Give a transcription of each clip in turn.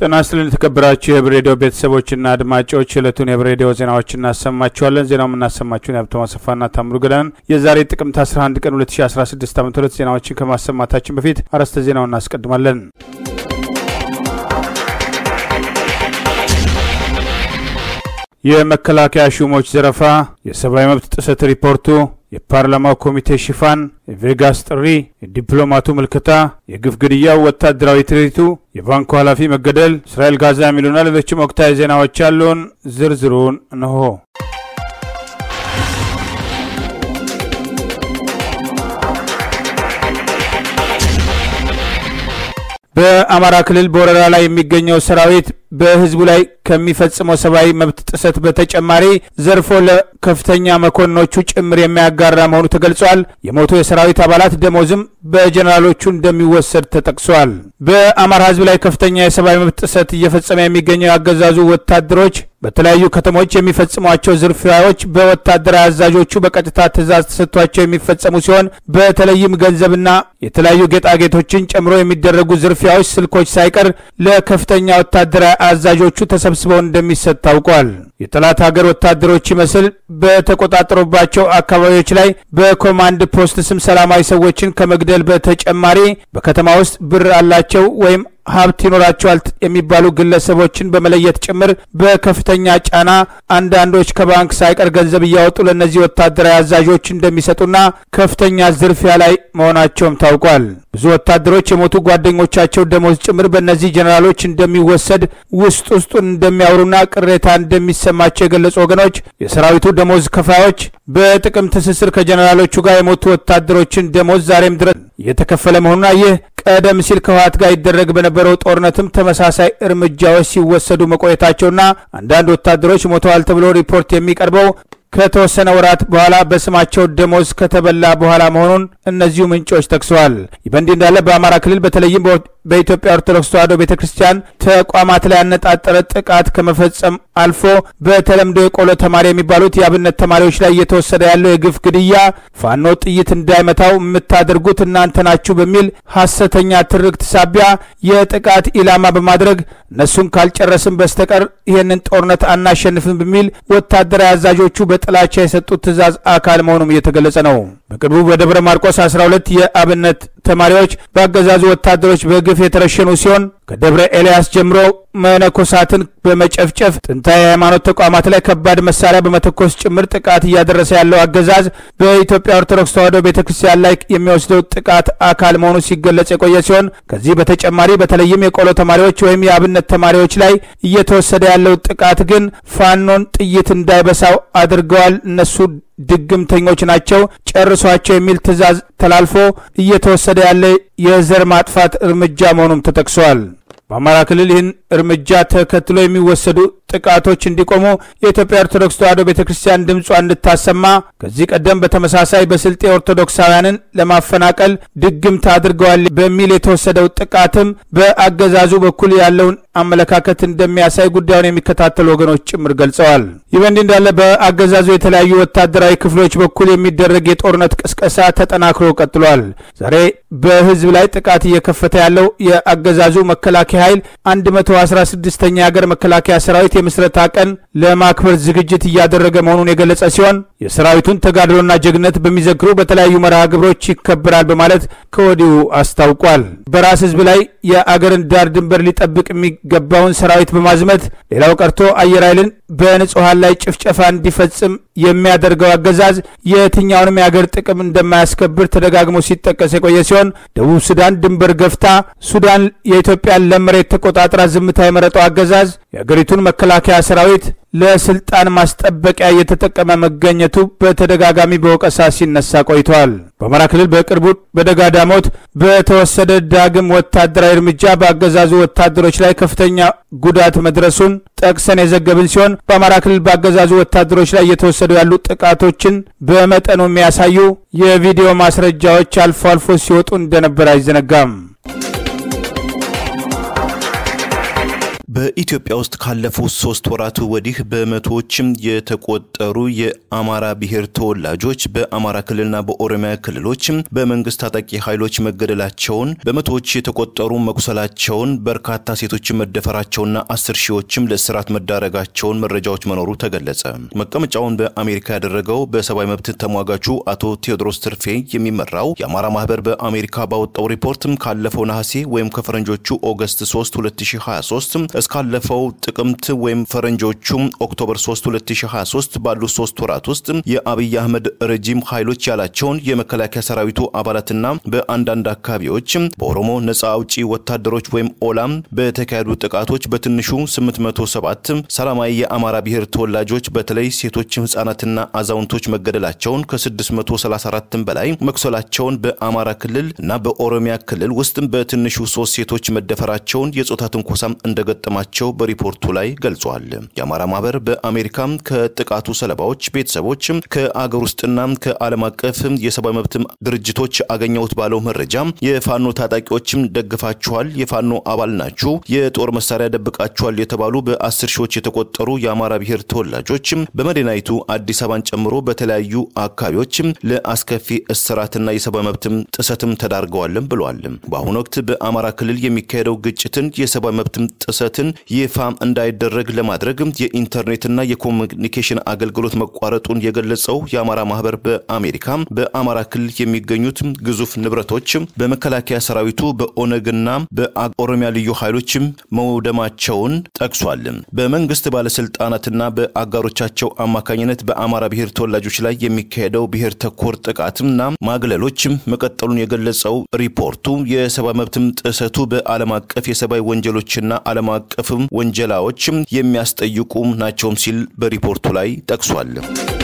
ጤና ይስጥልን የተከበራችሁ የህብር ሬዲዮ ቤተሰቦችና አድማጮች ዕለቱን የህብር ሬዲዮ ዜናዎች እናሰማችኋለን። ዜናው የምናሰማችሁን የሀብታሙ አሰፋና ታምሩ ገዳን የዛሬ ጥቅምት 11 ቀን 2016 ዓ ም ዜናዎችን ከማሰማታችን በፊት አርዕስተ ዜናውን እናስቀድማለን። የመከላከያ ሹሞች ዘረፋ፣ የሰብአዊ መብት ጥሰት ሪፖርቱ፣ የፓርላማው ኮሚቴ ሽፋን፣ የቬጋስ ጥሪ፣ የዲፕሎማቱ ምልከታ፣ የግፍ ግድያው፣ ወታደራዊ ትርኢቱ፣ የባንኩ ኃላፊ መገደል፣ እስራኤል ጋዛ የሚሉና ሌሎችም ወቅታዊ ዜናዎች ያሉን ዝርዝሩን እንሆ። በአማራ ክልል በወረራ ላይ የሚገኘው ሰራዊት በህዝቡ ላይ ከሚፈጽመው ሰብአዊ መብት ጥሰት በተጨማሪ ዘርፎ ለከፍተኛ መኮንኖቹ ጭምር የሚያጋራ መሆኑ ተገልጿል። የሞቱ የሰራዊት አባላት ደሞዝም በጀኔራሎቹ እንደሚወሰድ ተጠቅሷል። በአማራ ህዝብ ላይ ከፍተኛ የሰብአዊ መብት ጥሰት እየፈጸመ የሚገኘው የአገዛዙ ወታደሮች በተለያዩ ከተሞች የሚፈጽሟቸው ዝርፊያዎች በወታደራዊ አዛዦቹ በቀጥታ ትዕዛዝ ተሰጥቷቸው የሚፈጸሙ ሲሆን በተለይም ገንዘብና የተለያዩ ጌጣጌጦችን ጨምሮ የሚደረጉ ዝርፊያዎች ስልኮች ሳይቀር ለከፍተኛ ወታደራዊ አዛዦቹ ተሰብስበው እንደሚሰጥ ታውቋል። የጠላት ሀገር ወታደሮች ይመስል በተቆጣጠሩባቸው አካባቢዎች ላይ በኮማንድ ፖስት ስም ሰላማዊ ሰዎችን ከመግደል በተጨማሪ በከተማ ውስጥ ብር አላቸው ወይም ሀብት ይኖራቸዋል የሚባሉ ግለሰቦችን በመለየት ጭምር በከፍተኛ ጫና አንዳንዶች ከባንክ ሳይቀር ገንዘብ እያወጡ ለእነዚህ ወታደራዊ አዛዦች እንደሚሰጡና ከፍተኛ ዝርፊያ ላይ መሆናቸውም ታውቋል። ብዙ ወታደሮች የሞቱ ጓደኞቻቸው ደሞዝ ጭምር በእነዚህ ጀኔራሎች እንደሚወሰድ ውስጥ ውስጡን እንደሚያወሩና ቅሬታ እንደሚሰማቸው የገለጹ ወገኖች የሰራዊቱ ደሞዝ ከፋዮች በጥቅም ትስስር ከጀኔራሎቹ ጋር የሞቱ ወታደሮችን ደሞዝ ዛሬም ድረስ እየተከፈለ መሆኑና ይህ ቀደም ሲል ከህወሓት ጋር ይደረግ በነበረው ጦርነትም ተመሳሳይ እርምጃዎች ሲወሰዱ መቆየታቸውና አንዳንድ ወታደሮች ሞተዋል ተብሎ ሪፖርት የሚቀርበው ከተወሰነ ወራት በኋላ በስማቸው ደሞዝ ከተበላ በኋላ መሆኑን እነዚሁ ምንጮች ጠቅሰዋል። ይህ በእንዲህ እንዳለ በአማራ ክልል በተለይም በኢትዮጵያ ኦርቶዶክስ ተዋሕዶ ቤተ ክርስቲያን ተቋማት ላይ ያነጣጠረ ጥቃት ከመፈጸም አልፎ በተለምዶ የቆሎ ተማሪ የሚባሉት የአብነት ተማሪዎች ላይ እየተወሰደ ያለው የግፍ ግድያ ፋኖ ጥይት እንዳይመታው የምታደርጉት እናንተ ናችሁ በሚል ሐሰተኛ ትርክት ሳቢያ የጥቃት ኢላማ በማድረግ እነሱን ካልጨረስም በስተቀር ይህንን ጦርነት አናሸንፍም በሚል ወታደራዊ አዛዦቹ በጥላቻ የሰጡት ትዕዛዝ አካል መሆኑም እየተገለጸ ነው። በቅርቡ በደብረ ማርቆስ 12 የአብነት ተማሪዎች በአገዛዙ ወታደሮች በግፍ የተረሸኑ ሲሆን ከደብረ ኤልያስ ጀምሮ መነኮሳትን በመጨፍጨፍ ጥንታዊ የሃይማኖት ተቋማት ላይ ከባድ መሳሪያ በመተኮስ ጭምር ጥቃት እያደረሰ ያለው አገዛዝ በኢትዮጵያ ኦርቶዶክስ ተዋሕዶ ቤተ ክርስቲያን ላይ የሚወስደው ጥቃት አካል መሆኑ ሲገለጽ የቆየ ሲሆን ከዚህ በተጨማሪ በተለይም የቆሎ ተማሪዎች ወይም የአብነት ተማሪዎች ላይ እየተወሰደ ያለው ጥቃት ግን ፋኖን ጥይት እንዳይበሳው አድርገዋል። እነሱ ድግምተኞች ናቸው፣ ጨርሷቸው የሚል ትዕዛዝ ተላልፎ እየተወሰደ ያለ የዘር ማጥፋት እርምጃ መሆኑም ተጠቅሷል። በአማራ ክልል ይህን እርምጃ ተከትሎ የሚወሰዱ ጥቃቶች እንዲቆሙ የኢትዮጵያ ኦርቶዶክስ ተዋሕዶ ቤተ ክርስቲያን ድምጿ እንድታሰማ ከዚህ ቀደም በተመሳሳይ በስልጤ ኦርቶዶክሳውያንን ለማፈናቀል ድግምት አድርገዋል በሚል የተወሰደው ጥቃትም በአገዛዙ በኩል ያለውን አመለካከት እንደሚያሳይ ጉዳዩን የሚከታተሉ ወገኖች ጭምር ገልጸዋል። ይህ በእንዲህ እንዳለ በአገዛዙ የተለያዩ ወታደራዊ ክፍሎች በኩል የሚደረግ የጦርነት ቅስቀሳ ተጠናክሮ ቀጥሏል። ዛሬ በህዝብ ላይ ጥቃት እየከፈተ ያለው የአገዛዙ መከላከያ ኃይል 116ኛ የሀገር መከላከያ ሰራዊት የምስረታ ቀን ለማክበር ዝግጅት እያደረገ መሆኑን የገለጸ ሲሆን የሰራዊቱን ተጋድሎና ጀግነት በሚዘክሩ በተለያዩ መርሃ ግብሮች ይከበራል በማለት ከወዲሁ አስታውቋል። በራስ ህዝብ ላይ የአገርን ዳር ድንበር ሊጠብቅ የሚገባውን ሰራዊት በማዝመት ሌላው ቀርቶ አየር ኃይልን በንጹሐን ላይ ጭፍጨፋ እንዲፈጽም የሚያደርገው አገዛዝ የትኛውንም የአገር ጥቅም እንደማያስከብር ተደጋግሞ ሲጠቀስ የቆየ ሲሆን ደቡብ ሱዳን ድንበር ገፍታ ሱዳን የኢትዮጵያን ለም መሬት ተቆጣጥራ ዝምታ የመረጠው አገዛዝ የአገሪቱን መከላከያ ሰራዊት ለስልጣን ማስጠበቂያ እየተጠቀመ መገኘቱ በተደጋጋሚ በወቀሳ ሲነሳ ቆይተዋል። በአማራ ክልል በቅርቡ በደጋዳሞት በተወሰደ ዳግም ወታደራዊ እርምጃ በአገዛዙ ወታደሮች ላይ ከፍተኛ ጉዳት መድረሱን ጠቅሰን የዘገብን ሲሆን በአማራ ክልል በአገዛዙ ወታደሮች ላይ እየተወሰዱ ያሉ ጥቃቶችን በመጠኑ የሚያሳዩ የቪዲዮ ማስረጃዎች አልፎ አልፎ ሲወጡ እንደነበር አይዘነጋም። በኢትዮጵያ ውስጥ ካለፉት ሶስት ወራት ወዲህ በመቶዎችም የተቆጠሩ የአማራ ብሔር ተወላጆች በአማራ ክልልና በኦሮሚያ ክልሎች በመንግስት ታጣቂ ኃይሎች መገደላቸውን፣ በመቶዎች የተቆጠሩ መቁሰላቸውን፣ በርካታ ሴቶች መደፈራቸውና አስር ሺዎችም ለእስራት መዳረጋቸውን መረጃዎች መኖሩ ተገለጸ። መቀመጫውን በአሜሪካ ያደረገው በሰብአዊ መብት ተሟጋቹ አቶ ቴዎድሮስ ትርፌ የሚመራው የአማራ ማህበር በአሜሪካ ባወጣው ሪፖርት ካለፈው ነሐሴ ወይም ከፈረንጆቹ ኦገስት 3 2023 እስካለፈው ጥቅምት ወይም ፈረንጆቹ ኦክቶበር 3 2023 ባሉት ሶስት ወራት ውስጥ የአብይ አህመድ ረጂም ኃይሎች ያላቸውን የመከላከያ ሰራዊቱ አባላትና በአንዳንድ አካባቢዎች በኦሮሞ ነጻ አውጪ ወታደሮች ወይም ኦላም በተካሄዱ ጥቃቶች በትንሹ 807 ሰላማዊ የአማራ ብሔር ተወላጆች በተለይ ሴቶች፣ ህጻናትና አዛውንቶች መገደላቸውን ከ634 በላይ መቁሰላቸውን በአማራ ክልል እና በኦሮሚያ ክልል ውስጥ በትንሹ ሶስት ሴቶች መደፈራቸውን የጾታ ትንኮሳም እንደገጠ ማቸው በሪፖርቱ ላይ ገልጿል። የአማራ ማህበር በአሜሪካ ከጥቃቱ ሰለባዎች ቤተሰቦች ከአገር ውስጥና ከዓለም አቀፍ የሰብአዊ መብት ድርጅቶች አገኘሁት ባለው መረጃ የፋኖ ታጣቂዎችም ደግፋችኋል፣ የፋኖ አባል ናችሁ፣ የጦር መሳሪያ ደብቃችኋል የተባሉ በአስር ሺዎች የተቆጠሩ የአማራ ብሔር ተወላጆች በመዲናይቱ አዲስ አበባን ጨምሮ በተለያዩ አካባቢዎች ለአስከፊ እስራትና የሰብአዊ መብት ጥሰትም ተዳርገዋልም ብሏል። በአሁኑ ወቅት በአማራ ክልል የሚካሄደው ግጭትን የሰብአዊ መብት ጥሰትን ይፋ እንዳይደረግ ለማድረግ የኢንተርኔትና የኮሚኒኬሽን አገልግሎት መቋረጡን የገለጸው የአማራ ማህበር በአሜሪካ በአማራ ክልል የሚገኙት ግዙፍ ንብረቶች በመከላከያ ሰራዊቱ በኦነግና በኦሮሚያ ልዩ ኃይሎች መውደማቸውን ጠቅሷል። በመንግስት ባለስልጣናትና በአጋሮቻቸው አማካኝነት በአማራ ብሔር ተወላጆች ላይ የሚካሄደው ብሔር ተኮር ጥቃትና ማግለሎች መቀጠሉን የገለጸው ሪፖርቱ የሰብአዊ መብትም ጥሰቱ በዓለም አቀፍ የሰብአዊ ወንጀሎችና ዓለም አቀፍም ወንጀላዎችም የሚያስጠይቁ ናቸውም ሲል በሪፖርቱ ላይ ጠቅሷል።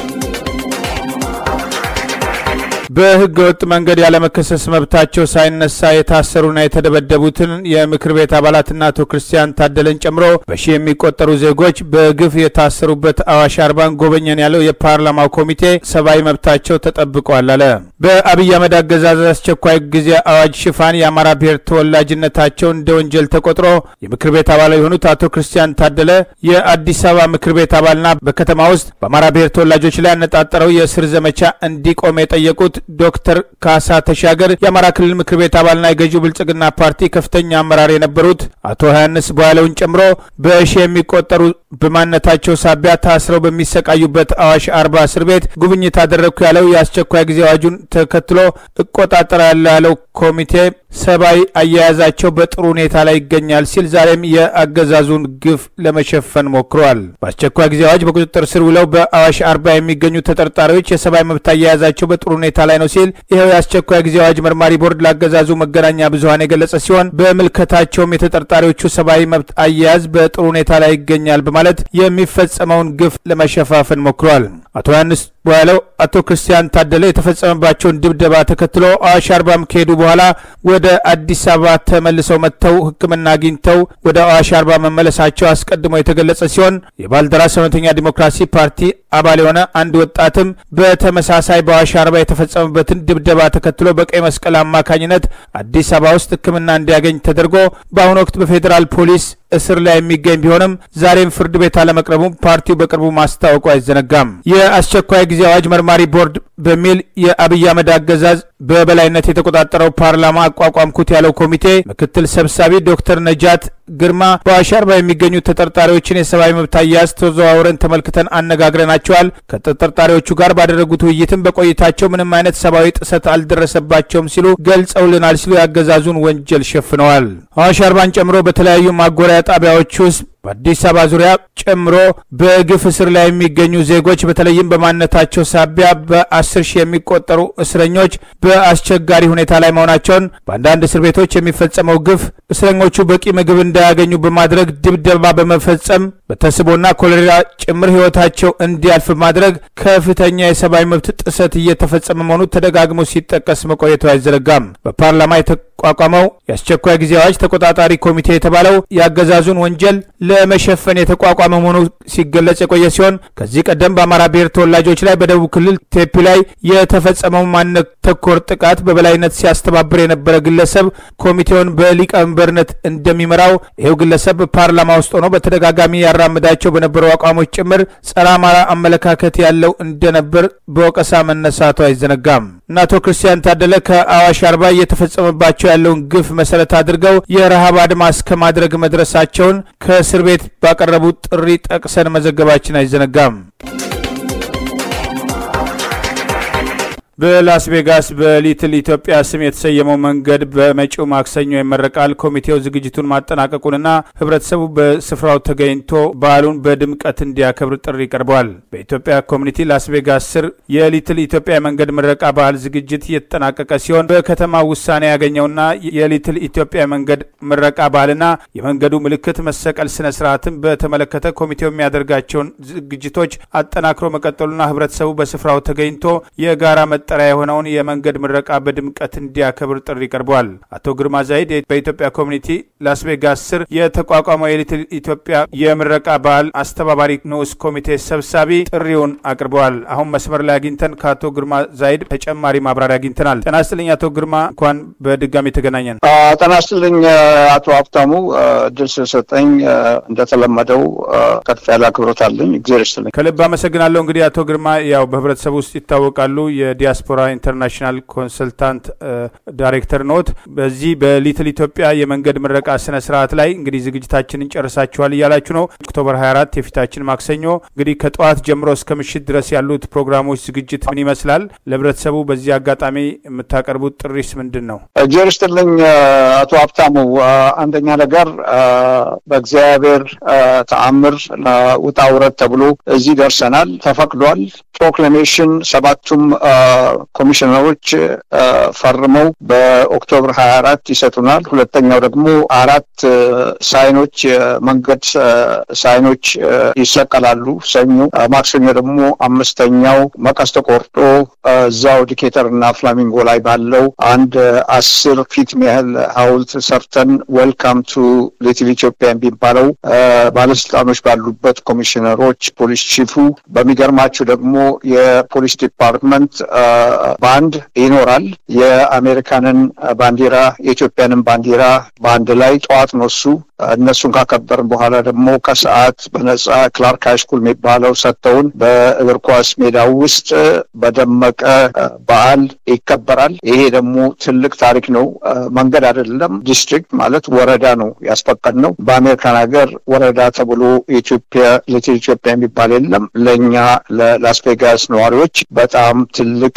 በህገ ወጥ መንገድ ያለመከሰስ መብታቸው ሳይነሳ የታሰሩና የተደበደቡትን የምክር ቤት አባላትና አቶ ክርስቲያን ታደለን ጨምሮ በሺህ የሚቆጠሩ ዜጎች በግፍ የታሰሩበት አዋሽ አርባን ጎበኘን ያለው የፓርላማው ኮሚቴ ሰብአዊ መብታቸው ተጠብቋል አለ። በአብይ አህመድ አገዛዝ አስቸኳይ ጊዜ አዋጅ ሽፋን የአማራ ብሔር ተወላጅነታቸው እንደ ወንጀል ተቆጥሮ የምክር ቤት አባል የሆኑት አቶ ክርስቲያን ታደለ የአዲስ አበባ ምክር ቤት አባልና በከተማ ውስጥ በአማራ ብሔር ተወላጆች ላይ ያነጣጠረው የእስር ዘመቻ እንዲቆም የጠየቁት ዶክተር ካሳ ተሻገር የአማራ ክልል ምክር ቤት አባልና የገዢው ብልጽግና ፓርቲ ከፍተኛ አመራር የነበሩት አቶ ዮሐንስ በኋላውን ጨምሮ በሺ የሚቆጠሩ በማንነታቸው ሳቢያ ታስረው በሚሰቃዩበት አዋሽ አርባ እስር ቤት ጉብኝት አደረግኩ ያለው የአስቸኳይ ጊዜ አዋጁን ተከትሎ እቆጣጠራለሁ ያለው ኮሚቴ ሰብአዊ አያያዛቸው በጥሩ ሁኔታ ላይ ይገኛል ሲል ዛሬም የአገዛዙን ግፍ ለመሸፈን ሞክሯል። በአስቸኳይ ጊዜ አዋጅ በቁጥጥር ስር ውለው በአዋሽ አርባ የሚገኙ ተጠርጣሪዎች የሰብአዊ መብት አያያዛቸው በጥሩ ሁኔታ ላይ ነው ሲል ይኸው የአስቸኳይ ጊዜ አዋጅ መርማሪ ቦርድ ለአገዛዙ መገናኛ ብዙኃን የገለጸ ሲሆን በምልከታቸውም የተጠርጣሪዎቹ ሰብአዊ መብት አያያዝ በጥሩ ሁኔታ ላይ ይገኛል በማለት የሚፈጸመውን ግፍ ለመሸፋፈን ሞክሯል። አቶ ዮሐንስ በኋላው አቶ ክርስቲያን ታደለ የተፈጸመባቸውን ድብደባ ተከትሎ አዋሽ አርባም ከሄዱ በኋላ ወደ አዲስ አበባ ተመልሰው መጥተው ሕክምና አግኝተው ወደ አዋሽ አርባ መመለሳቸው አስቀድሞ የተገለጸ ሲሆን የባልደራስ እውነተኛ ዲሞክራሲ ፓርቲ አባል የሆነ አንድ ወጣትም በተመሳሳይ በአዋሽ አርባ የተፈጸመበትን ድብደባ ተከትሎ በቀይ መስቀል አማካኝነት አዲስ አበባ ውስጥ ሕክምና እንዲያገኝ ተደርጎ በአሁኑ ወቅት በፌዴራል ፖሊስ እስር ላይ የሚገኝ ቢሆንም ዛሬም ፍርድ ቤት አለመቅረቡ ፓርቲው በቅርቡ ማስታወቁ አይዘነጋም። የአስቸኳይ ጊዜ አዋጅ መርማሪ ቦርድ በሚል የአብይ አህመድ አገዛዝ በበላይነት የተቆጣጠረው ፓርላማ አቋቋምኩት ያለው ኮሚቴ ምክትል ሰብሳቢ ዶክተር ነጃት ግርማ በአዋሽ አርባ የሚገኙ ተጠርጣሪዎችን የሰብአዊ መብት አያያዝ ተዘዋውረን ተመልክተን አነጋግረናቸዋል። ከተጠርጣሪዎቹ ጋር ባደረጉት ውይይትም በቆይታቸው ምንም አይነት ሰብአዊ ጥሰት አልደረሰባቸውም ሲሉ ገልጸውልናል ሲሉ ያገዛዙን ወንጀል ሸፍነዋል። አዋሽ አርባን ጨምሮ በተለያዩ ማጎሪያ ጣቢያዎች ውስጥ በአዲስ አበባ ዙሪያ ጨምሮ በግፍ እስር ላይ የሚገኙ ዜጎች በተለይም በማንነታቸው ሳቢያ በአስር ሺህ የሚቆጠሩ እስረኞች በአስቸጋሪ ሁኔታ ላይ መሆናቸውን በአንዳንድ እስር ቤቶች የሚፈጸመው ግፍ እስረኞቹ በቂ ምግብ እንዳያገኙ በማድረግ ድብደባ በመፈጸም በተስቦና ኮሌራ ጭምር ሕይወታቸው እንዲያልፍ ማድረግ ከፍተኛ የሰብአዊ መብት ጥሰት እየተፈጸመ መሆኑ ተደጋግሞ ሲጠቀስ መቆየቱ አይዘነጋም። በፓርላማ የተቋቋመው የአስቸኳይ ጊዜ አዋጅ ተቆጣጣሪ ኮሚቴ የተባለው የአገዛዙን ወንጀል ለመሸፈን የተቋቋመ መሆኑ ሲገለጽ የቆየ ሲሆን ከዚህ ቀደም በአማራ ብሔር ተወላጆች ላይ በደቡብ ክልል ቴፒ ላይ የተፈጸመው ማንነት ተኮር ጥቃት በበላይነት ሲያስተባብር የነበረ ግለሰብ ኮሚቴውን በሊቀመንበርነት እንደሚመራው ይኸው ግለሰብ በፓርላማ ውስጥ ሆኖ በተደጋጋሚ ያራምዳቸው በነበሩ አቋሞች ጭምር ጸረ አማራ አመለካከት ያለው እንደነበር በወቀሳ መነሳቱ አይዘነጋም እና አቶ ክርስቲያን ታደለ ከአዋሽ አርባ እየተፈጸመባቸው ያለውን ግፍ መሰረት አድርገው የረሃብ አድማ እስከ ማድረግ መድረሳቸውን ከእስር ቤት ባቀረቡት ጥሪ ጠቅሰን መዘገባችን አይዘነጋም። በላስ ቬጋስ በሊትል ኢትዮጵያ ስም የተሰየመው መንገድ በመጪው ማክሰኞ ይመረቃል። ኮሚቴው ዝግጅቱን ማጠናቀቁንና ሕብረተሰቡ በስፍራው ተገኝቶ በዓሉን በድምቀት እንዲያከብር ጥሪ ቀርበዋል። በኢትዮጵያ ኮሚኒቲ ላስ ቬጋስ ስር የሊትል ኢትዮጵያ የመንገድ ምረቃ በዓል ዝግጅት እየተጠናቀቀ ሲሆን በከተማ ውሳኔ ያገኘውና የሊትል ኢትዮጵያ መንገድ ምረቃ በዓልና የመንገዱ ምልክት መሰቀል ስነ ስርዓትን በተመለከተ ኮሚቴው የሚያደርጋቸውን ዝግጅቶች አጠናክሮ መቀጠሉና ሕብረተሰቡ በስፍራው ተገኝቶ የጋራ መጠሪያ የሆነውን የመንገድ ምረቃ በድምቀት እንዲያከብር ጥሪ ቀርበዋል። አቶ ግርማ ዛይድ በኢትዮጵያ ኮሚኒቲ ላስ ቬጋስ ስር የተቋቋመው የሊትል ኢትዮጵያ የምረቃ በዓል አስተባባሪ ንዑስ ኮሚቴ ሰብሳቢ ጥሪውን አቅርበዋል። አሁን መስመር ላይ አግኝተን ከአቶ ግርማ ዛይድ ተጨማሪ ማብራሪያ አግኝተናል። ጤና ይስጥልኝ አቶ ግርማ፣ እንኳን በድጋሚ ተገናኘን። ጤና ይስጥልኝ አቶ ሀብታሙ፣ እድል ስለሰጠኝ እንደተለመደው ከፍ ያለ አክብሮት አለኝ። እግዜር ይስጥልኝ። ከልብ አመሰግናለሁ። እንግዲህ አቶ ግርማ ያው በህብረተሰቡ ውስጥ ይታወቃሉ የዲያስፖራ ኢንተርናሽናል ኮንሰልታንት ዳይሬክተር ኖት። በዚህ በሊትል ኢትዮጵያ የመንገድ ምረቃ ስነ ስርዓት ላይ እንግዲህ ዝግጅታችንን ጨርሳችኋል እያላችሁ ነው። ኦክቶበር 24 የፊታችን ማክሰኞ እንግዲህ ከጠዋት ጀምሮ እስከ ምሽት ድረስ ያሉት ፕሮግራሞች ዝግጅት ምን ይመስላል? ለህብረተሰቡ በዚህ አጋጣሚ የምታቀርቡት ጥሪስ ምንድን ነው? እግዜር ይስጥልኝ አቶ ሀብታሙ። አንደኛ ነገር በእግዚአብሔር ተአምር ውጣ ውረድ ተብሎ እዚህ ደርሰናል። ተፈቅዷል። ፕሮክላሜሽን ሰባቱም ኮሚሽነሮች ፈርመው በኦክቶበር ሀያ አራት ይሰጡናል። ሁለተኛው ደግሞ አራት ሳይኖች የመንገድ ሳይኖች ይሰቀላሉ ሰኞ። ማክሰኞ ደግሞ አምስተኛው መቀስ ተቆርጦ እዛው ዲኬተር እና ፍላሚንጎ ላይ ባለው አንድ አስር ፊት ያህል ሐውልት ሰርተን ዌልካም ቱ ሊትል ኢትዮጵያ የሚባለው ባለስልጣኖች ባሉበት ኮሚሽነሮች፣ ፖሊስ ቺፉ በሚገርማችሁ ደግሞ የፖሊስ ዲፓርትመንት ባንድ ይኖራል። የአሜሪካንን ባንዲራ የኢትዮጵያንን ባንዲራ በአንድ ላይ ጠዋት ነው እሱ እነሱን ካከበርን በኋላ ደግሞ ከሰዓት በነጻ ክላርክ ሃይስኩል የሚባለው ሰጥተውን በእግር ኳስ ሜዳው ውስጥ በደመቀ በዓል ይከበራል። ይሄ ደግሞ ትልቅ ታሪክ ነው። መንገድ አይደለም፣ ዲስትሪክት ማለት ወረዳ ነው ያስፈቀድ ነው። በአሜሪካን ሀገር ወረዳ ተብሎ ኢትዮጵያ ሊትል ኢትዮጵያ የሚባል የለም። ለእኛ ለላስ ቬጋስ ነዋሪዎች በጣም ትልቅ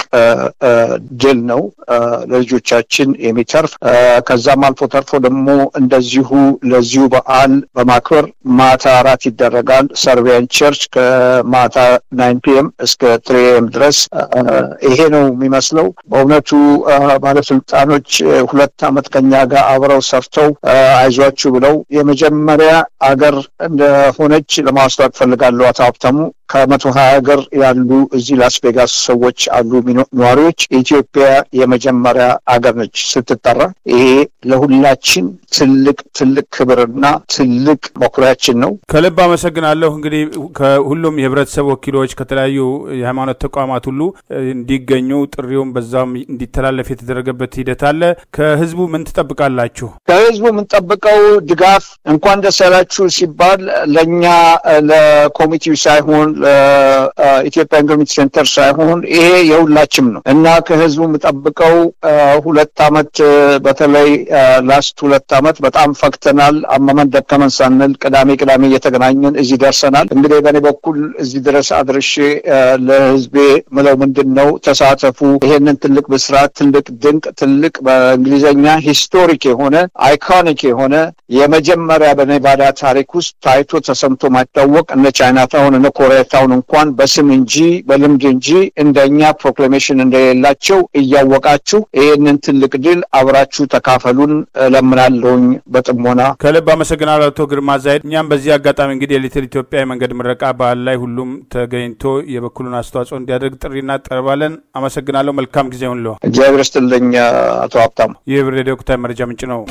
ድል ነው፣ ለልጆቻችን የሚተርፍ ከዛም አልፎ ተርፎ ደግሞ እንደዚሁ ለዚሁ በዓል በማክበር ማታ አራት ይደረጋል። ሰርቢያን ቸርች ከማታ ናይን ፒኤም እስከ ትሪ ኤም ድረስ ይሄ ነው የሚመስለው። በእውነቱ ባለስልጣኖች ሁለት ዓመት ከኛ ጋር አብረው ሰርተው አይዟችሁ ብለው የመጀመሪያ አገር እንደሆነች ለማስታወቅ ፈልጋለሁ። አቶ ሀብታሙ ከመቶ ሀያ ሀገር ያሉ እዚህ ላስ ቬጋስ ሰዎች አሉ ነዋሪዎች። ኢትዮጵያ የመጀመሪያ አገር ነች ስትጠራ። ይሄ ለሁላችን ትልቅ ትልቅ ክብርና ትልቅ መኩሪያችን ነው። ከልብ አመሰግናለሁ። እንግዲህ ከሁሉም የህብረተሰብ ወኪሎች ከተለያዩ የሃይማኖት ተቋማት ሁሉ እንዲገኙ ጥሪውም በዛም እንዲተላለፍ የተደረገበት ሂደት አለ። ከህዝቡ ምን ትጠብቃላችሁ? ከህዝቡ የምንጠብቀው ድጋፍ እንኳን ደስ ያላችሁ ሲባል ለእኛ ለኮሚቴው ሳይሆን ለኢትዮጵያን ኮሚኒቲ ሴንተር ሳይሆን ይሄ የሁላችም ነው እና ከህዝቡ የምጠብቀው ሁለት አመት በተለይ ላስት ሁለት አመት በጣም ፈክተናል። አመመን ደከመን ሳንል ቅዳሜ ቅዳሜ እየተገናኘን እዚህ ደርሰናል። እንግዲህ በእኔ በኩል እዚህ ድረስ አድርሼ ለህዝቤ ምለው ምንድን ነው ተሳተፉ። ይሄንን ትልቅ ብስራት፣ ትልቅ ድንቅ፣ ትልቅ በእንግሊዝኛ ሂስቶሪክ የሆነ አይኮኒክ የሆነ የመጀመሪያ በኔቫዳ ታሪክ ውስጥ ታይቶ ተሰምቶ ማይታወቅ እነ ቻይና ታውን እነ ኮሪያ ዋይታውን እንኳን በስም እንጂ በልምድ እንጂ እንደኛ ፕሮክላሜሽን እንደሌላቸው እያወቃችሁ ይህንን ትልቅ ድል አብራችሁ ተካፈሉን እለምናለሁኝ በጥሞና ከልብ አመሰግናለሁ አቶ ግርማ ዛይድ። እኛም በዚህ አጋጣሚ እንግዲህ የሊትል ኢትዮጵያ የመንገድ ምረቃ በዓል ላይ ሁሉም ተገኝቶ የበኩሉን አስተዋጽኦ እንዲያደርግ ጥሪ እናቀርባለን። አመሰግናለሁ። መልካም ጊዜ ሁን። እግዚአብሔር ይስጥልኝ አቶ ሀብታሙ። ይህ ብር ሬዲዮ ወቅታዊ መረጃ ምንጭ ነው።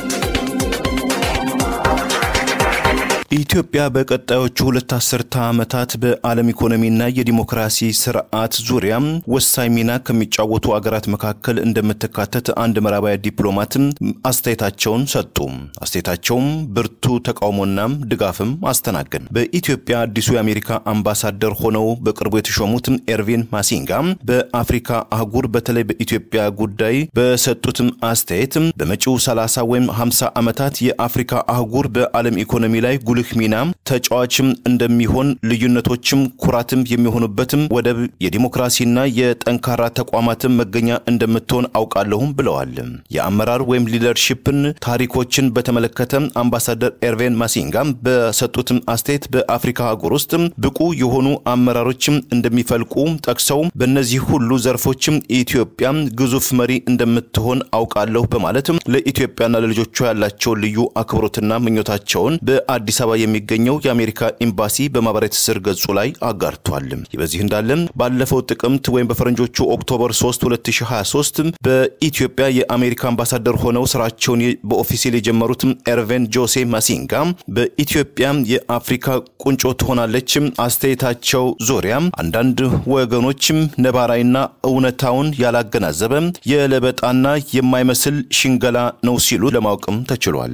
ኢትዮጵያ በቀጣዮቹ ሁለት አስርተ ዓመታት በዓለም ኢኮኖሚና የዲሞክራሲ ስርዓት ዙሪያ ወሳኝ ሚና ከሚጫወቱ አገራት መካከል እንደምትካተት አንድ ምዕራባዊ ዲፕሎማትም አስተያየታቸውን ሰጡ። አስተያየታቸውም ብርቱ ተቃውሞና ድጋፍም አስተናገን። በኢትዮጵያ አዲሱ የአሜሪካ አምባሳደር ሆነው በቅርቡ የተሾሙት ኤርቪን ማሲንጋ በአፍሪካ አህጉር በተለይ በኢትዮጵያ ጉዳይ በሰጡትም አስተያየት በመጪው 30 ወይም 50 ዓመታት የአፍሪካ አህጉር በዓለም ኢኮኖሚ ላይ ጉልህ ሚና ተጫዋችም እንደሚሆን ልዩነቶችም ኩራትም የሚሆኑበትም ወደብ የዲሞክራሲና የጠንካራ ተቋማትም መገኛ እንደምትሆን አውቃለሁም ብለዋል። የአመራር ወይም ሊደርሺፕን ታሪኮችን በተመለከተ አምባሳደር ኤርቬን ማሲንጋ በሰጡትም አስተያየት በአፍሪካ አህጉር ውስጥ ብቁ የሆኑ አመራሮችም እንደሚፈልቁ ጠቅሰው በእነዚህ ሁሉ ዘርፎችም ኢትዮጵያ ግዙፍ መሪ እንደምትሆን አውቃለሁ በማለት ለኢትዮጵያና ለልጆቿ ያላቸውን ልዩ አክብሮትና ምኞታቸውን በአዲስ አበባ የሚገኘው የአሜሪካ ኤምባሲ በማህበራዊ ትስስር ገጹ ላይ አጋርቷል። ይህ በዚህ እንዳለ ባለፈው ጥቅምት ወይም በፈረንጆቹ ኦክቶበር 3 2023 በኢትዮጵያ የአሜሪካ አምባሳደር ሆነው ስራቸውን በኦፊሴል የጀመሩት ኤርቬን ጆሴ ማሲንጋ በኢትዮጵያ የአፍሪካ ቁንጮ ትሆናለች አስተያየታቸው ዙሪያ አንዳንድ ወገኖችም ነባራዊና እውነታውን ያላገናዘበ የለበጣና የማይመስል ሽንገላ ነው ሲሉ ለማወቅም ተችሏል።